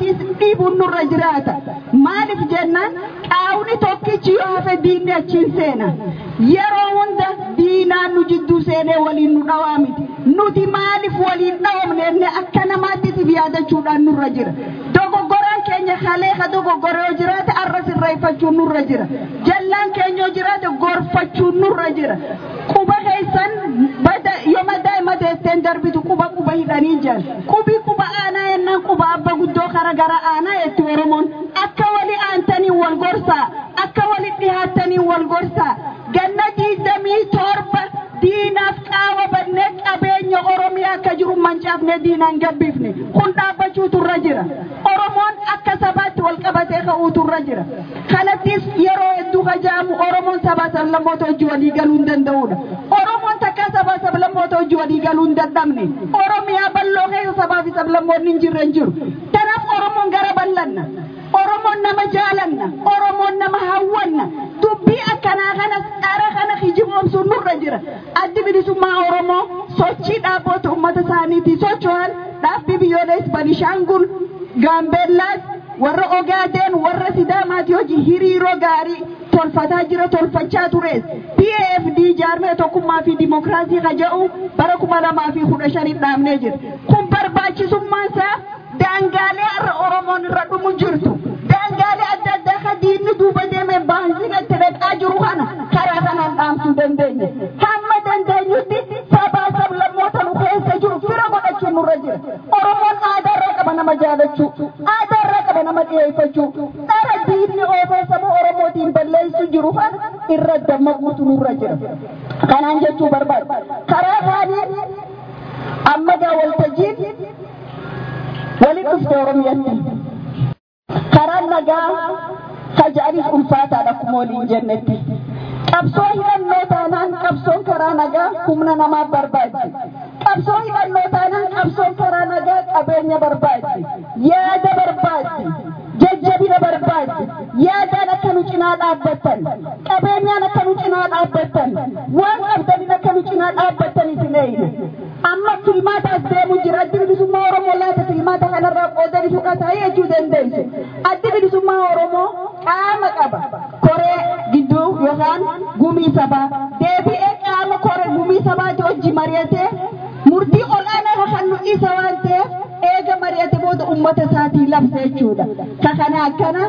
dhiibuun nurra jiraata maaliif jennaan qaawni tokkichi yoo hafe diinni achiin seena yeroo hunda diinaan nu jidduu seenee waliin nu dhawaa miti nuti maaliif waliin dhawamne akka namaattiif yaadachuudhaan nurra jira dogoggoraan keenya kalee ka dogoggoree yoo jiraate arra sirreeffachuun nurra jira jallaan keenya yoo jiraate gorfachuun nurra jira quba keessan bada yooma daa'ima deetteen darbitu quba quba hidhanii jiran qubi quba aanaa yennaan quba abba guddoo kara gara aanaa jetti oromoon akka wali aantanii wal gorsaa akka wali dhihaattanii wal gorsaa ganna diidamii torba diinaaf qaawa bannee qabeenya oromiyaa akka jiru mancaafnee diinaan gabbifne kun dhaabbachuutu irra jira oromoon akka sabaatti wal qabatee ka'uutu irra jira kanattis yeroo hedduu kajaamu oromoon sabaa sablammoota hojii walii galuu hin danda'udha oromoon takka sabaa sablammoota hojii walii galuu hin dadhabne oromiyaa bal'oo keessa sabaa fi sablammoonni hin jirre hin jiru kanaaf oromoon gara bal'anna oromoon nama jaalanna oromoon nama hawwanna dubbii akkanaa kanas dhara kana hijiboomsuun nurra jira addi bilisummaa oromoo sochii dhaabboota ummata isaaniitii socho'an dhaabbii biyyoolessi banishaangul gaambeellaas warra ogaadeen warra sidaamaati hojii hiriiroo gaarii tolfataa jira tolfachaa tures pafd jaarmee tokkummaa fi dimokiraasii kaja'u bara kuma lamaa fi kudha shaniif dhaabnee jira kun barbaachisummaan isaa daangaalee har'a oromoon irra dhumu jirtu daangaalee adda addaa ka diinni duuba deemee baansiin itti dhaqaa jiru kana karaa kanaan dhaamsuu dandeenya hamma dandeenyutti sabaa sablammoota nu keessa jiru fira godhachuun nurra jira oromoon aadaarraa qaba nama jaalachuu aadaarraa qaba nama dhiyeeffachuu dhara diinni oofee saba oromootiin balleessu jiru kana irra dammaquutu nurra jira kanaan jechuu barbaada karaa kaanii amma gaa waltajjiin waliin dhufte oromiyaatti karaan nagaa kaja'aniif ulfaataadha akkuma waliin jennetti qabsoo hidhannoo taanaan qabsoon karaa nagaa humna namaa barbaaddi qabsoo hidhannoo taanaan qabsoon karaa nagaa qabeenya barbaaddi yaada barbaaddi jajjabina barbaaddi yaadaan akka nu cinaa dhaabbattan qabeenyaan akka nu cinaa dhaabbattan waan qabdaniin akka nu cinaa dhaabbattaniif hin eeyne amma filmaataas deemu jira addi bilisummaa oromoo laata filmaata kanarraa qoodanii fudhataa jechuu dandeessu addi bilisummaa oromoo qaama qaba koree gidduu yookaan gumii sabaa deebi'ee qaama koree gumii sabaati hojii mari'atee murtii olaanaa kan nu isa waan ta'eef eega mari'ate booda ummata isaatii labsa jechuudha ka kana akkana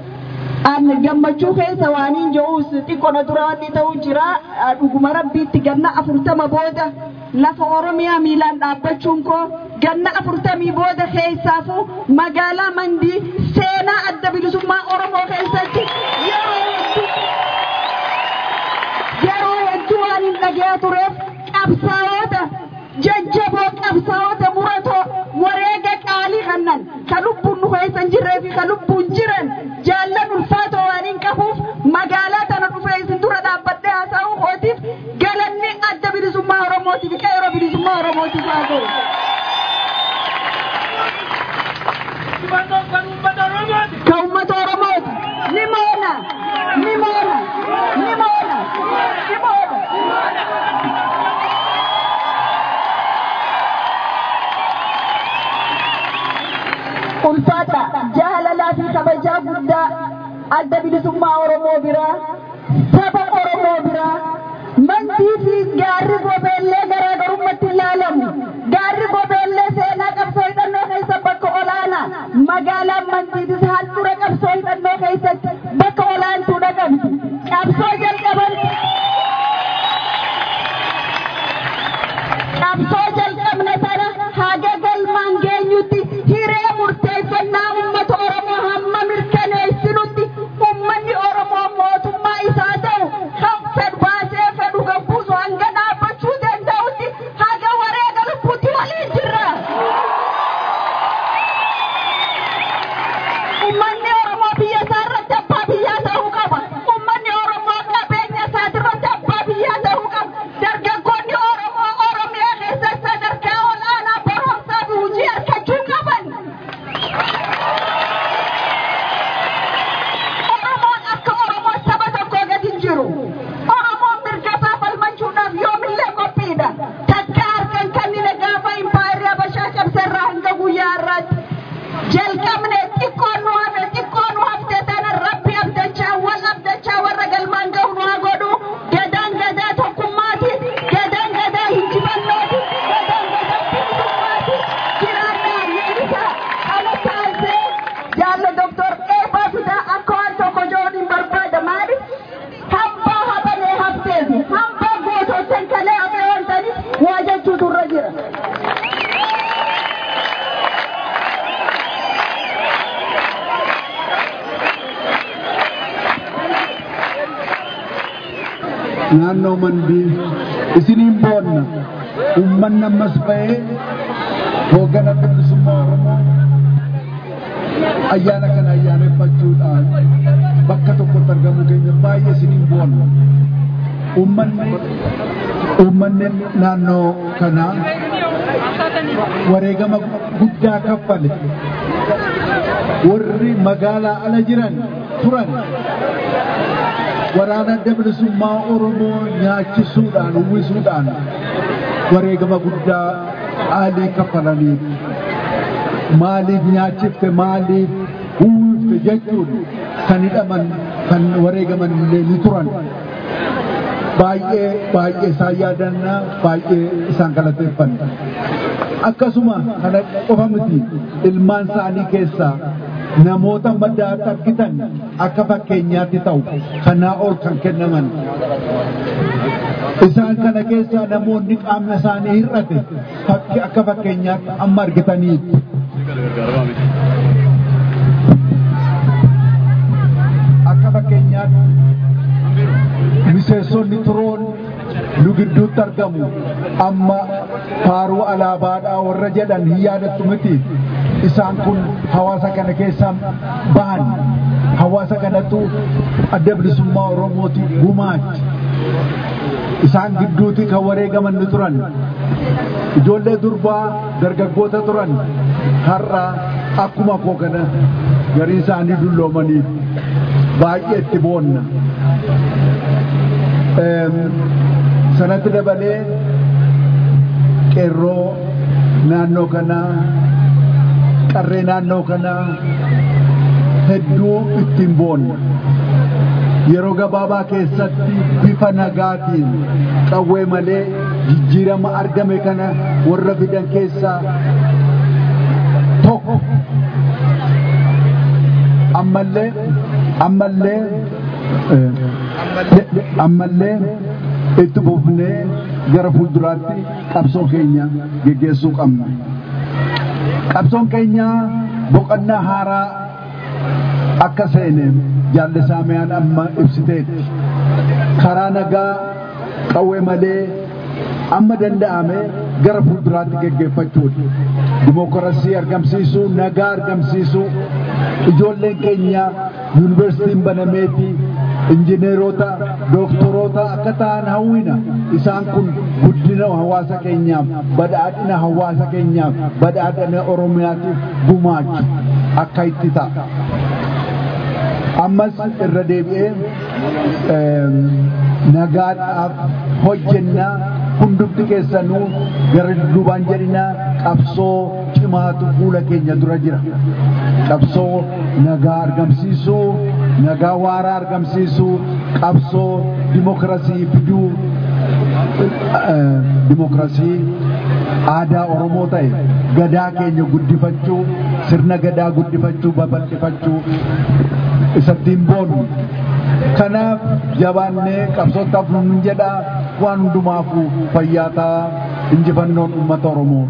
an gammachuu keessa waaniin je'uus xiqqoona dura wanni ta'uu jira dhuguma rabbiitti ganna afurtama booda lafa oromiyaa miilaan dhaabbachuun koo ganna afurtamii booda keessaafu magaalaa mandii seenaa adda bilisummaa oromoo keessatti yeroo hedduu yeroo hedduu waan hin dhaga'aa tureef qabsaa'ota jajjaboo qabsaa'ota muratoo wareega qaalii kannan ka lubbuun nu keessa hin jirree fi ka lubbuun jiran jaallan ulfaatoo waan hin qabuuf magaalaa tana dhufee isin dura dhaabbadhee haasa'uu kootiif galanni adda bilisummaa oromootiif qeeroo bilisummaa oromootiif haa ta'u. Ka uummata oromooti ni moona ni moona ni moona ni moona. ulfaata jaalalaa fi kabajaa guddaa adda bilisummaa oromoo biraa saba oromoo biraa mandii fi gaarri gobeellee garaagarummaatti ilaalamu gaarri gobeellee seenaa qabsoo hidhannoo keessa bakka olaanaa magaalaan mandiitis handhuura qabsoo hidhannoo keessatti bakka olaantuudha qabdi qabsoo jalqaban qabsoo jalqabne sana haga galmaan geenyutti hiree murteeffannaa uummata oromoo hamma mirkaneessinutti uummanni oromoo mootummaa isaa ta'u kan fedhu baasee fedhu gabbuusu hanga dhaabbachuu danda'utti haga wareega lubbuutti waliin jirra. Uummanni oromoo biyya isaa irratti abbaa biyyaa ta'uu qaba. Uummanni oromoo qabeenya isaati irratti abbaa biyyaa ta'uu qaba. Dargaggoonni oromoo oromiyaa keessatti naannoo mandii isiniin boonna uummanni ammas ba'ee hooggana bilisummaa Oromoo ayyaana kana ayyaaneffachuudhaan bakka tokkotti argamu keenya baay'ee isiniin boonna. Uummanni uummanni naannoo kanaa wareegama guddaa kaffale warri magaalaa ala jiran turan waraana adda bilisummaa Oromoo nyaachisuudhaan uwwisuudhaan wareegama guddaa aalii kaffalaniif maaliif nyaachifte maaliif uwwifte jechuun kan hidhaman kan wareegaman illee ni turan. baay'ee baay'ee isaan yaadannaa baay'ee isaan galateeffanna. Akkasuma kana qofa miti ilmaan isaanii keessaa namoota maddaatti argitan akka fakkeenyaatti ta'u kanaa ol kan kennaman. Isaan kana keessaa namoonni qaamni isaanii hir'ate fakki akka fakkeenyaatti amma argitaniitti. Akka fakkeenyaatti miseensonni turoon nu gidduutti argamu amma faaruu alaabaadhaa warra jedhan hin yaadattu miti isaan kun hawaasa kana keessaa bahan hawaasa kanatu adda bilisummaa oromooti gumaachi isaan gidduuti kan wareegaman ni turan ijoollee durbaa dargaggoota turan har'a akkuma koo kana garii isaanii dulloomaniif baay'ee itti boonna. sanatti dabalee qeerroo naannoo kanaa qarree naannoo kanaa hedduu ittiin boonna. Yeroo gabaabaa keessatti bifa nagaatiin qawwee malee jijjiirama argame kana warra fidan keessaa tokko. Ammallee ammallee ammallee itti fufnee gara fuulduraatti qabsoo keenya geggeessuu qabna. Qabsoon keenya boqonnaa haaraa akka seene jaallisaamiyaan amma ibsiteetti. Karaa nagaa qawwee malee amma danda'ame gara fuulduraatti geggeeffachuudha. Dimookiraasii argamsiisuu, nagaa argamsiisuu, ijoolleen keenya yuunivarsiitiin banameeti injineerota dooktoroota akka ta'an hawwina isaan kun guddina hawaasa keenyaaf badhaadhina hawaasa keenyaaf badhaadhina oromiyaatiif gumaachu akka itti ta'a. Ammas irra deebi'ee nagaadhaaf hojjennaa hundumti keessanuu gara duubaan jedhinaa qabsoo cimaatu fuula keenya dura jira. Qabsoo nagaa argamsiisuu, nagaa waaraa argamsiisuu, qabsoo dimokiraasii fiduu, dimokiraasii aadaa Oromoo ta'e gadaa keenya guddifachuu, sirna gadaa guddifachuu, babal'ifachuu isattiin boonu. Kanaaf jabaannee qabsootaaf nun jedhaa waan hundumaafuu fayyaa ta'a injifannoon uummata Oromoo.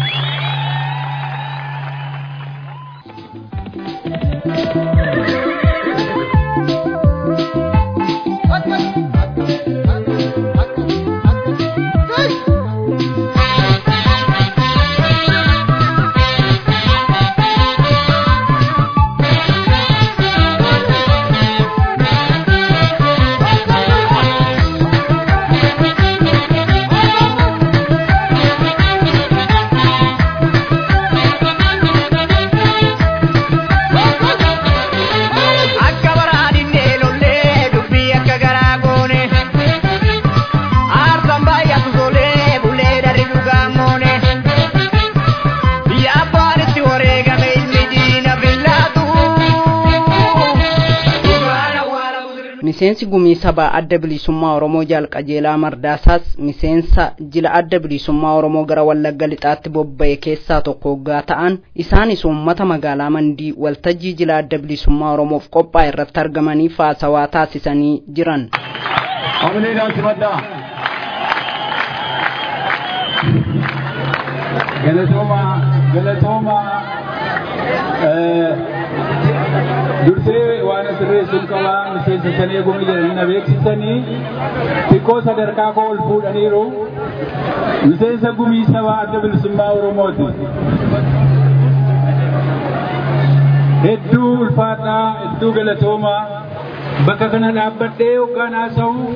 miseensi gumii sabaa adda bilisummaa oromoo jaalqajeelaa mardaasaas miseensa jila adda bilisummaa oromoo gara wallagga lixaatti bobba'e keessaa tokko hoggaa ta'an isaanis uummata magaalaa mandii waltajjii jila adda bilisummaa oromoof qophaa'e irratti argamanii haasawaa taasisanii jiran. galatooma galatooma dursee waan asirree barreessuun qabaa miseensa shanee gumii jedhanii na beeksisanii xiqqoo sadarkaa koo ol fuudhaniiru miseensa gumii sabaa adda bilisummaa oromooti. Hedduu ulfaadhaa hedduu galatoomaa bakka kana dhaabbadhee hoggaan haasa'u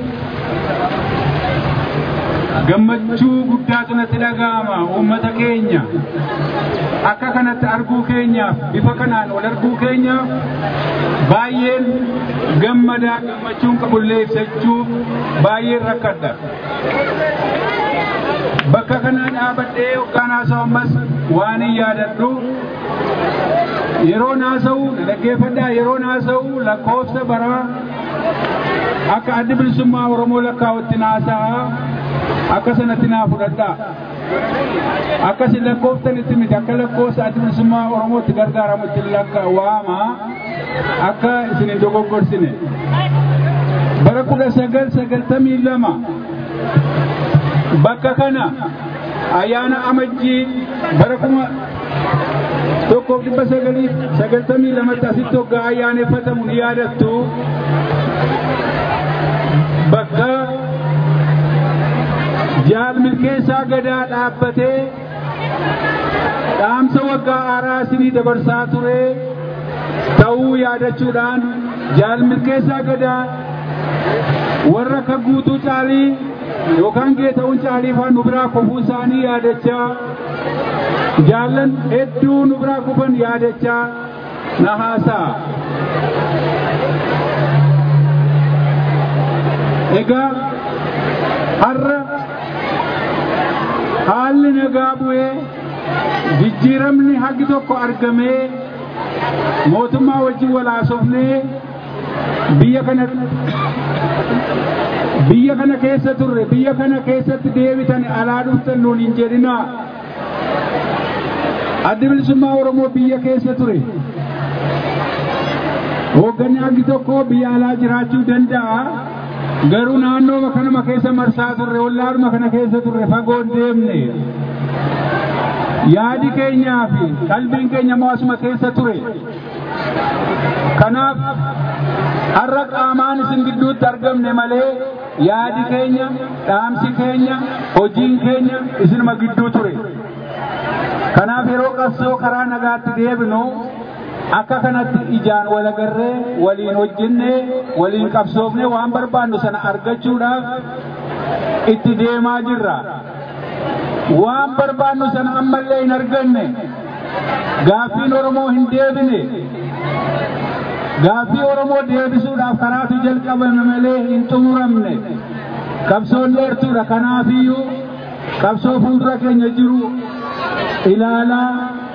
gammachuu guddaatu natti dhaga'ama uummata keenya akka kanatti arguu keenyaaf bifa kanaan wal arguu keenyaaf baay'een gammadaa gammachuun qabullee ibsachuuf baay'een rakkadha. Bakka kana dhaabadhee hoggaan haasa'u ammas waan hin yaadadhu yeroo haasa'u dhaggeeffadhaa yeroo haasa'u lakkoofsa baraa akka addi bilisummaa Oromoo lakkaa'utti haasa'a akka sanatti naa fudhadhaa. Akkasi lakkoofsanitti miti akka lakkoofsa addi bilisummaa Oromootti gargaaramutti lakkaa'ama akka isin hin dogoggorsine. Bara kudha sagal sagaltamii lama bakka kana ayyaana amajjii bara kuma tokkoof dhibba sagalii sagaltamii lamatti asitti hoggaa ayyaaneffatamu ni yaadattu bakka jaal milkeessaa gadaa dhaabbatee dhaamsa waggaa haaraa isinii dabarsaa ture ta'uu yaadachuudhaan jaal milkeessaa gadaa warra akka guutuu caalii yookaan geeta'uun caalii faan nu biraa kufuu isaanii yaadachaa jaallan hedduu nu biraa kufan yaadachaa na haasa'a. Egaa har'a haalli nagaa bu'ee jijjiiramni hagi tokko argamee mootummaa wajjin walaasofnee biyya kana biyya kana keessa turre biyya kana keessatti deebitan alaa dhuftan nuun hin jedhinaa addi bilisummaa oromoo biyya keessa ture hoogganni hagi tokko biyya alaa jiraachuu danda'a garuu naannoo kanuma keessa marsaa turre ollaadhuma kana keessa turre fagoon deemne yaadi keenyaa fi qalbiin keenya mo'asuma keessa ture kanaaf har'a qaamaan isin gidduutti argamne malee yaadi keenya dhaamsi keenya hojiin keenya isinuma gidduu ture kanaaf yeroo qabsoo karaa nagaatti deebinu akka kanatti ijaan wal agarree waliin hojjennee waliin qabsoofnee waan barbaannu sana argachuudhaaf itti deemaa jirra. Waan barbaannu sana ammallee hin arganne gaaffiin Oromoo hin deebine gaaffii Oromoo deebisuudhaaf karaatu jalqabame malee hin xumuramne qabsoon dheertuudha kanaafiyyuu qabsoo fuuldura keenya jiru ilaalaa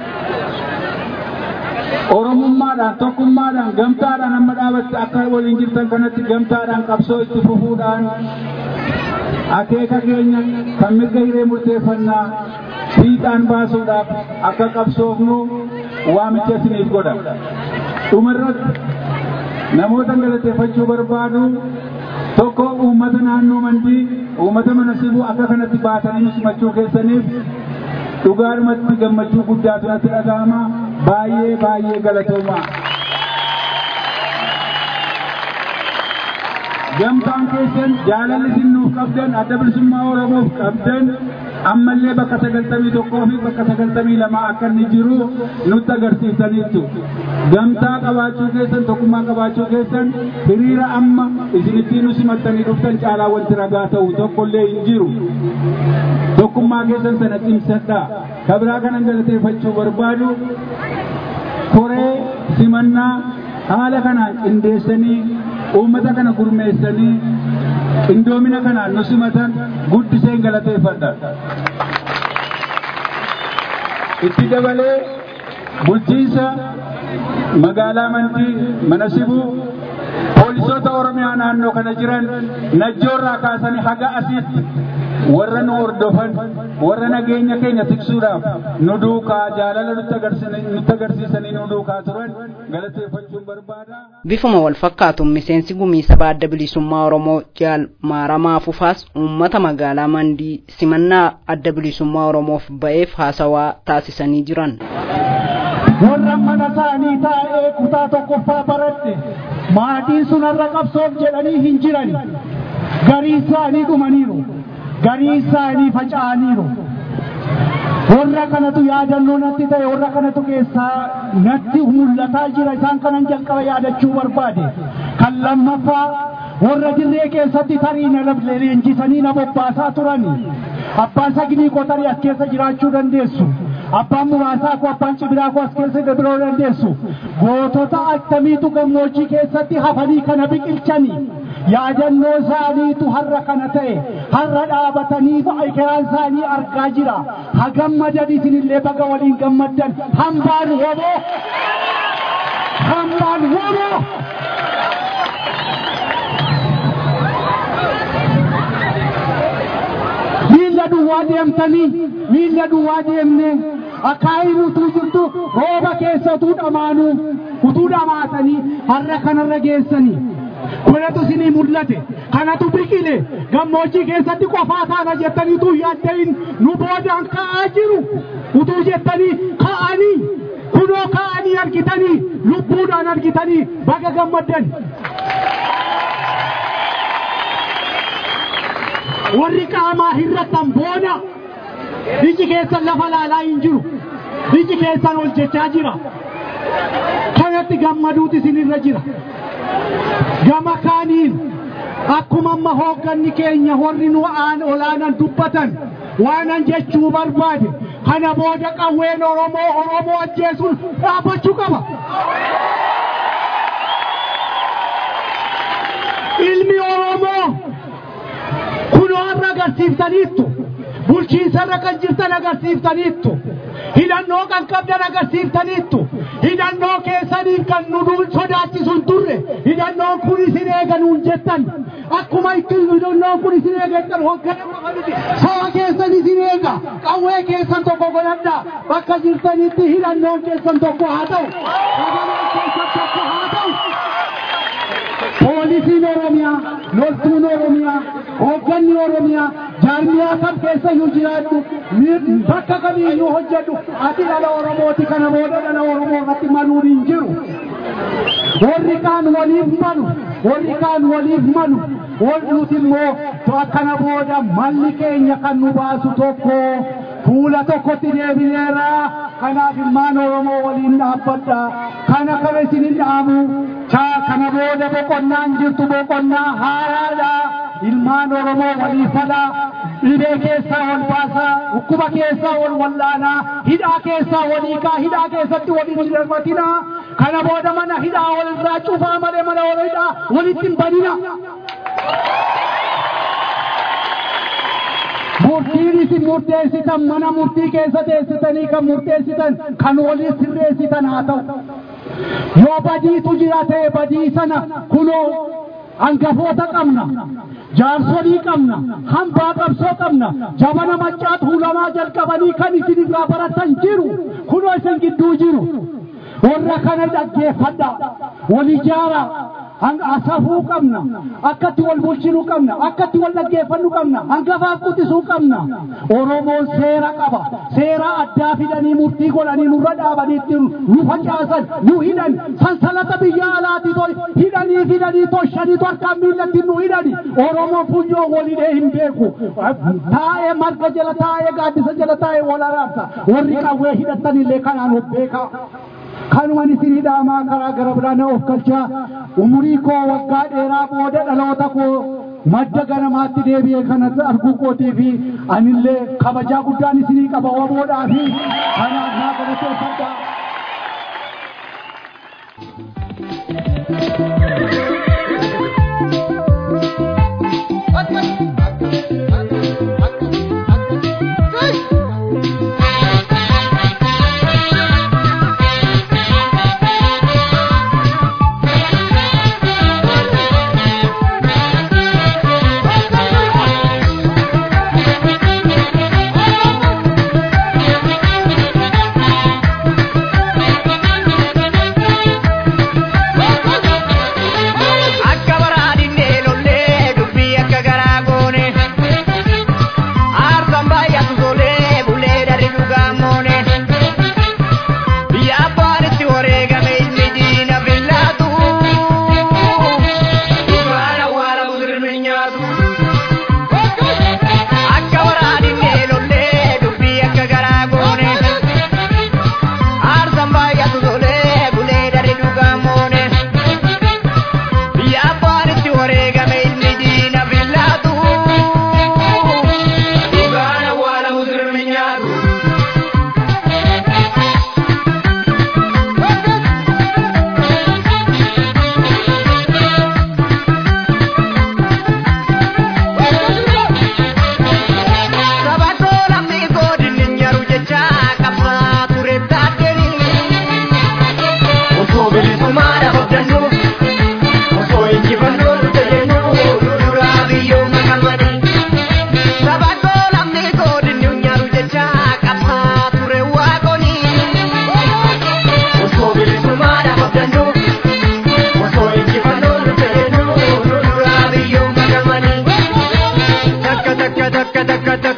Oromummaadhaan tokkummaadhaan gamtaadhaan amma dhaabatte akka waliin jirtan kanatti gamtaadhaan qabsoo itti fufuudhaan akeeka keenya kan mirga hiree murteeffannaa fiixaan baasuudhaaf akka qabsoofnu waamicha isiniif godha. Dhumarratti namoota galateeffachuu barbaadu tokko uummata naannoo mandii uummata mana sibuu akka kanatti baatanii simachuu keessaniif dhugaadhumatti gammachuu guddaatu natti dhaga'ama baay'ee baay'ee galatooma. Gamtaan keessan jaalalli isin nuuf qabdan adda bilisummaa Oromoof qabdan ammallee bakka sagaltamii tokkoo fi bakka sagaltamii lamaa akka inni jiru nutti agarsiisaniitu. Gamtaa qabaachuu keessan tokkummaa qabaachuu keessan hiriira amma isin ittiin nu simattanii dhuftan caalaa wanti ragaa ta'u tokkollee hin jiru. Tokkummaa keessan sana cimsadhaa. Kabiraa kanan galateeffachuu barbaadu koree simannaa haala kanaan qindeessanii uummata kana gurmeessanii qindoomina kanaan nu simatan guddiseen galateeffadha. Itti dabalee bulchiinsa magaalaa Mandii mana sibuu poolisoota Oromiyaa naannoo kana jiran najjoorraa kaasanii haga asiitti warra nu hordofan warra nageenya keenya tiksuudhaaf nu duukaa jaalala nutti agarsiisanii nu duukaa turan galateeffachuun barbaada. Bifuma wal fakkaatuun miseensi gumii sabaa adda bilisummaa Oromoo jaal maaramaa fufaas uummata magaalaa Mandii simannaa adda bilisummaa Oromoof ba'eef haasawaa taasisanii jiran. Warra mana isaanii taa'ee kutaa tokkoffaa baradhe maatiin sun har'a qabsoof jedhanii hin jiran garii isaanii dhumaniiru garii isaanii faca'aniiru warra kanatu yaadannoo natti ta'e warra kanatu keessaa natti mul'ataa jira isaan kanan jalqaba yaadachuu barbaade kan lammaffaa warra dirree keessatti tarii na leenjisanii na bobbaasaa turani abbaan saginii koo tarii as keessa jiraachuu dandeessu abbaan muraasaa koo abbaan cibiraa koo as keessa biroo dandeessu gootota akkamiitu gammoojjii keessatti hafanii kana biqilchanii yaadannoo isaaniitu har'a kana ta'e har'a dhaabatanii keraan isaanii argaa jira ha gammadan isinillee baga waliin gammaddan hambaan woboo hambaan woboo miilla duwwaa deemtanii miilla duwwaa deemne akaayiin utuu jirtu rooba keessa utuu dhamaanuu utuu dhamaatanii har'a kanarra geessanii kunatu isinii mul'ate kanatu biqile gammoojjii keessatti qofaa taana jettanii utuu yaadda'in nu boodaan ka'aa jiru utuu jettanii ka'anii kunoo ka'anii argitanii lubbuudhaan argitanii baga gammaddan. warri qaamaa hir'atan boona iji keessan lafa laalaa hin jiru iji keessan ol jechaa jira kanatti gammaduutu isinirra jira gama kaaniin akkuma amma hoogganni keenya warri nu aan olaanan dubbatan waanan jechuu barbaade kana booda qawween oromoo oromoo ajjeesuun dhaabbachuu qaba. ilmi oromoo kunoo har'a agarsiiftaniittu bulchiinsarra kan jirtan agarsiiftaniittu hidhannoo kan qabdan agarsiiftaniittu hidhannoo keessaniin kan nu sodaachisu hin turre hidhannoon kun isin eega nuun jettan akkuma itti hidhannoon kun isin eega jettan hoogganama miti saba keessan isin eega qawwee keessan tokko godhadhaa bakka jirtanitti hidhannoon keessan tokko haa ta'u sagaleen keessan tokko haa ta'u. poolisiin oromiyaa loltuun oromiyaa hoogganni oromiyaa jaarmiyaa kam keessa iyyuu jiraadhu bakka kamiiyyuu hojjedhu ati dhala oromooti kana booda dhala oromoo irratti maluun hin jiru warri kaan waliif malu warri kaan waliif malu warri nuti immoo akkana booda malli keenya kan nu baasu tokko fuula tokkotti deebineera kanaaf ilmaan oromoo waliin dhaabbadha kana kana isinin dhaamu kana booda boqonnaan jirtu boqonnaa haaraadha ilmaan oromoo walii fala dhibee keessaa wal baasaa dhukkuba keessaa wal wallaanaa hidhaa keessaa walii kaa hidhaa keessatti waliin hin darbatinaa kana booda mana hidhaa walirraa cufaa malee mana wal hidhaa walitti hin banina. murtiin isin murteessitan mana murtii keessa teessitanii kan murteessitan kan waliin sirreessitan haa ta'u. Yoo badiitu jira ta'e badii sana kunoo hangafoota qabna. Jaarsolii qabna, hambaa qabsoo qabna, jabana maccaa tuulamaa jalqabanii kan isin irraa baratan jiru, kunoo isin gidduu jiru. Warra kana dhaggeeffadha, wal ijaara, safuu qabna, akkatti wal bulchinuu qabna, akkatti wal dhaggeeffannu qabna, hangafaaf quxisuu qabna. Oromoon seera qaba, seera addaa fidanii murtii godhanii nurra dhaabaniitti nu facaasan, nu hidhan, sansalata biyya alaati hidhanii fidanii toshanii harkaan miillatti nu hidhani. Oromoon funyoo walidhee hin beeku. Taa'ee marga jala taa'ee gaaddisa jala taa'ee wal araarsa. Warri qawwee hidhattanillee kanaan of beekaa. kanuman isin hidhaamaa karaa gara biraana of galchaa umurii koo waggaa dheeraa booda dhaloota koo madda ganamaatti deebi'ee kanatti arguu kootii fi anillee kabajaa guddaan isinii qaba waboodhaa fi kanaaf naa galateeffadhaa.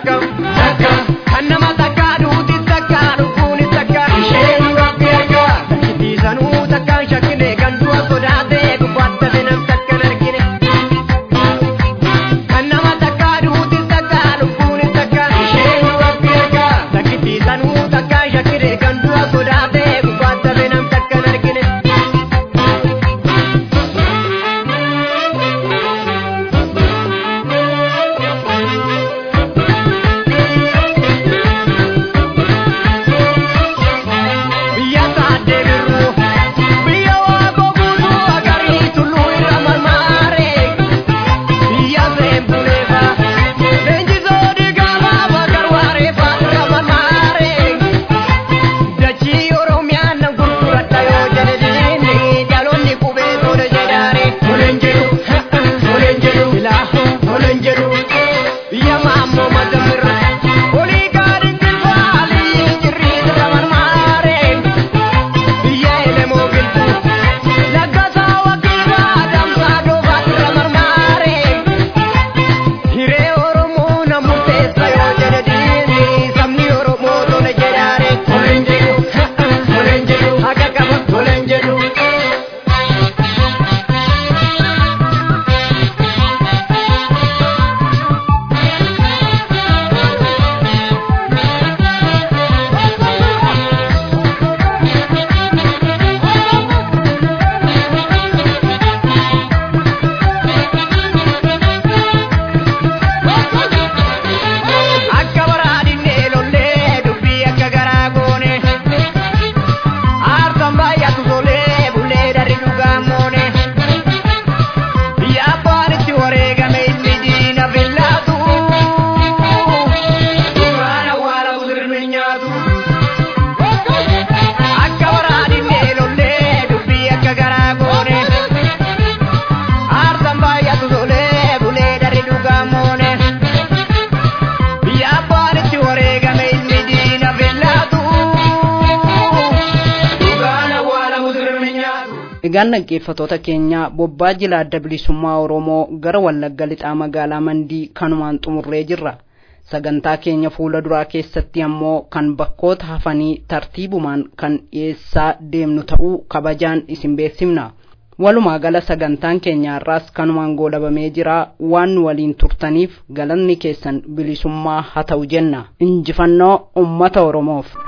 takka takka kan nama takka duuti takka lubbuun takka isheen rabbi arga takkitiisanuu takkaan shakkine kan du'a sodaate gubbaatti nam takkan argine kan nama takka duuti takka lubbuun takka isheen rabbi arga takkitiisanuu takkaan shakkine kan du'a sodaate gubbaatti nam takkan argine. biyya taatee birru biyya waaqoo guutuu agarii tulluu irra marmaare biyya seenbuleefa leenjisoo diigaamaa bakar waareefaa irra marmaare dachii oromiyaa nan gurguradha yoo jedhe diinni dhaloonni qubee tola jedhaare toleen jedhu toleen jedhu ilaahu toleen jedhu biyya maammoo madamirra olii gaadhin jilbaalii jirrii irra marmaare biyya elemoo giltu laggasaa wakiilaa damsaa doofaa irra marmaare hiree oromoo na murteessa yoo jedhe diinni sabni oromoo tola jedhaare toleen jedhu toleen jedhu haqa qaba toleen jedhu. akka baraadinne lollee dubbii akka garaa goone aarsan baay'atu tolee bulee darri dhugaa moone biyya abbaan itti wareegame inni diina fillaatu duraan awwaala busirmi nyaatu akka baraadinne lollee dubbii akka garaa goone aarsan baay'atu tolee bulee darri dhugaa moone. biyya abbaan itti wareegame ilmi diina fillaatu dhugaan awwaala musirmi nyaatu. Egaan dhaggeeffatoota keenya bobbaa jila adda bilisummaa Oromoo gara Wallagga lixaa magaalaa Mandii kanumaan xumurree jirra. Sagantaa keenya fuula duraa keessatti ammoo kan bakkoota hafanii tartiibumaan kan dhiyeessaa deemnu ta'uu kabajaan isin beeksifna. Walumaa gala sagantaan keenya har'aas kanumaan goolabamee jira waan nu waliin turtaniif galanni keessan bilisummaa haa ta'u jenna. Injifannoo uummata Oromoof.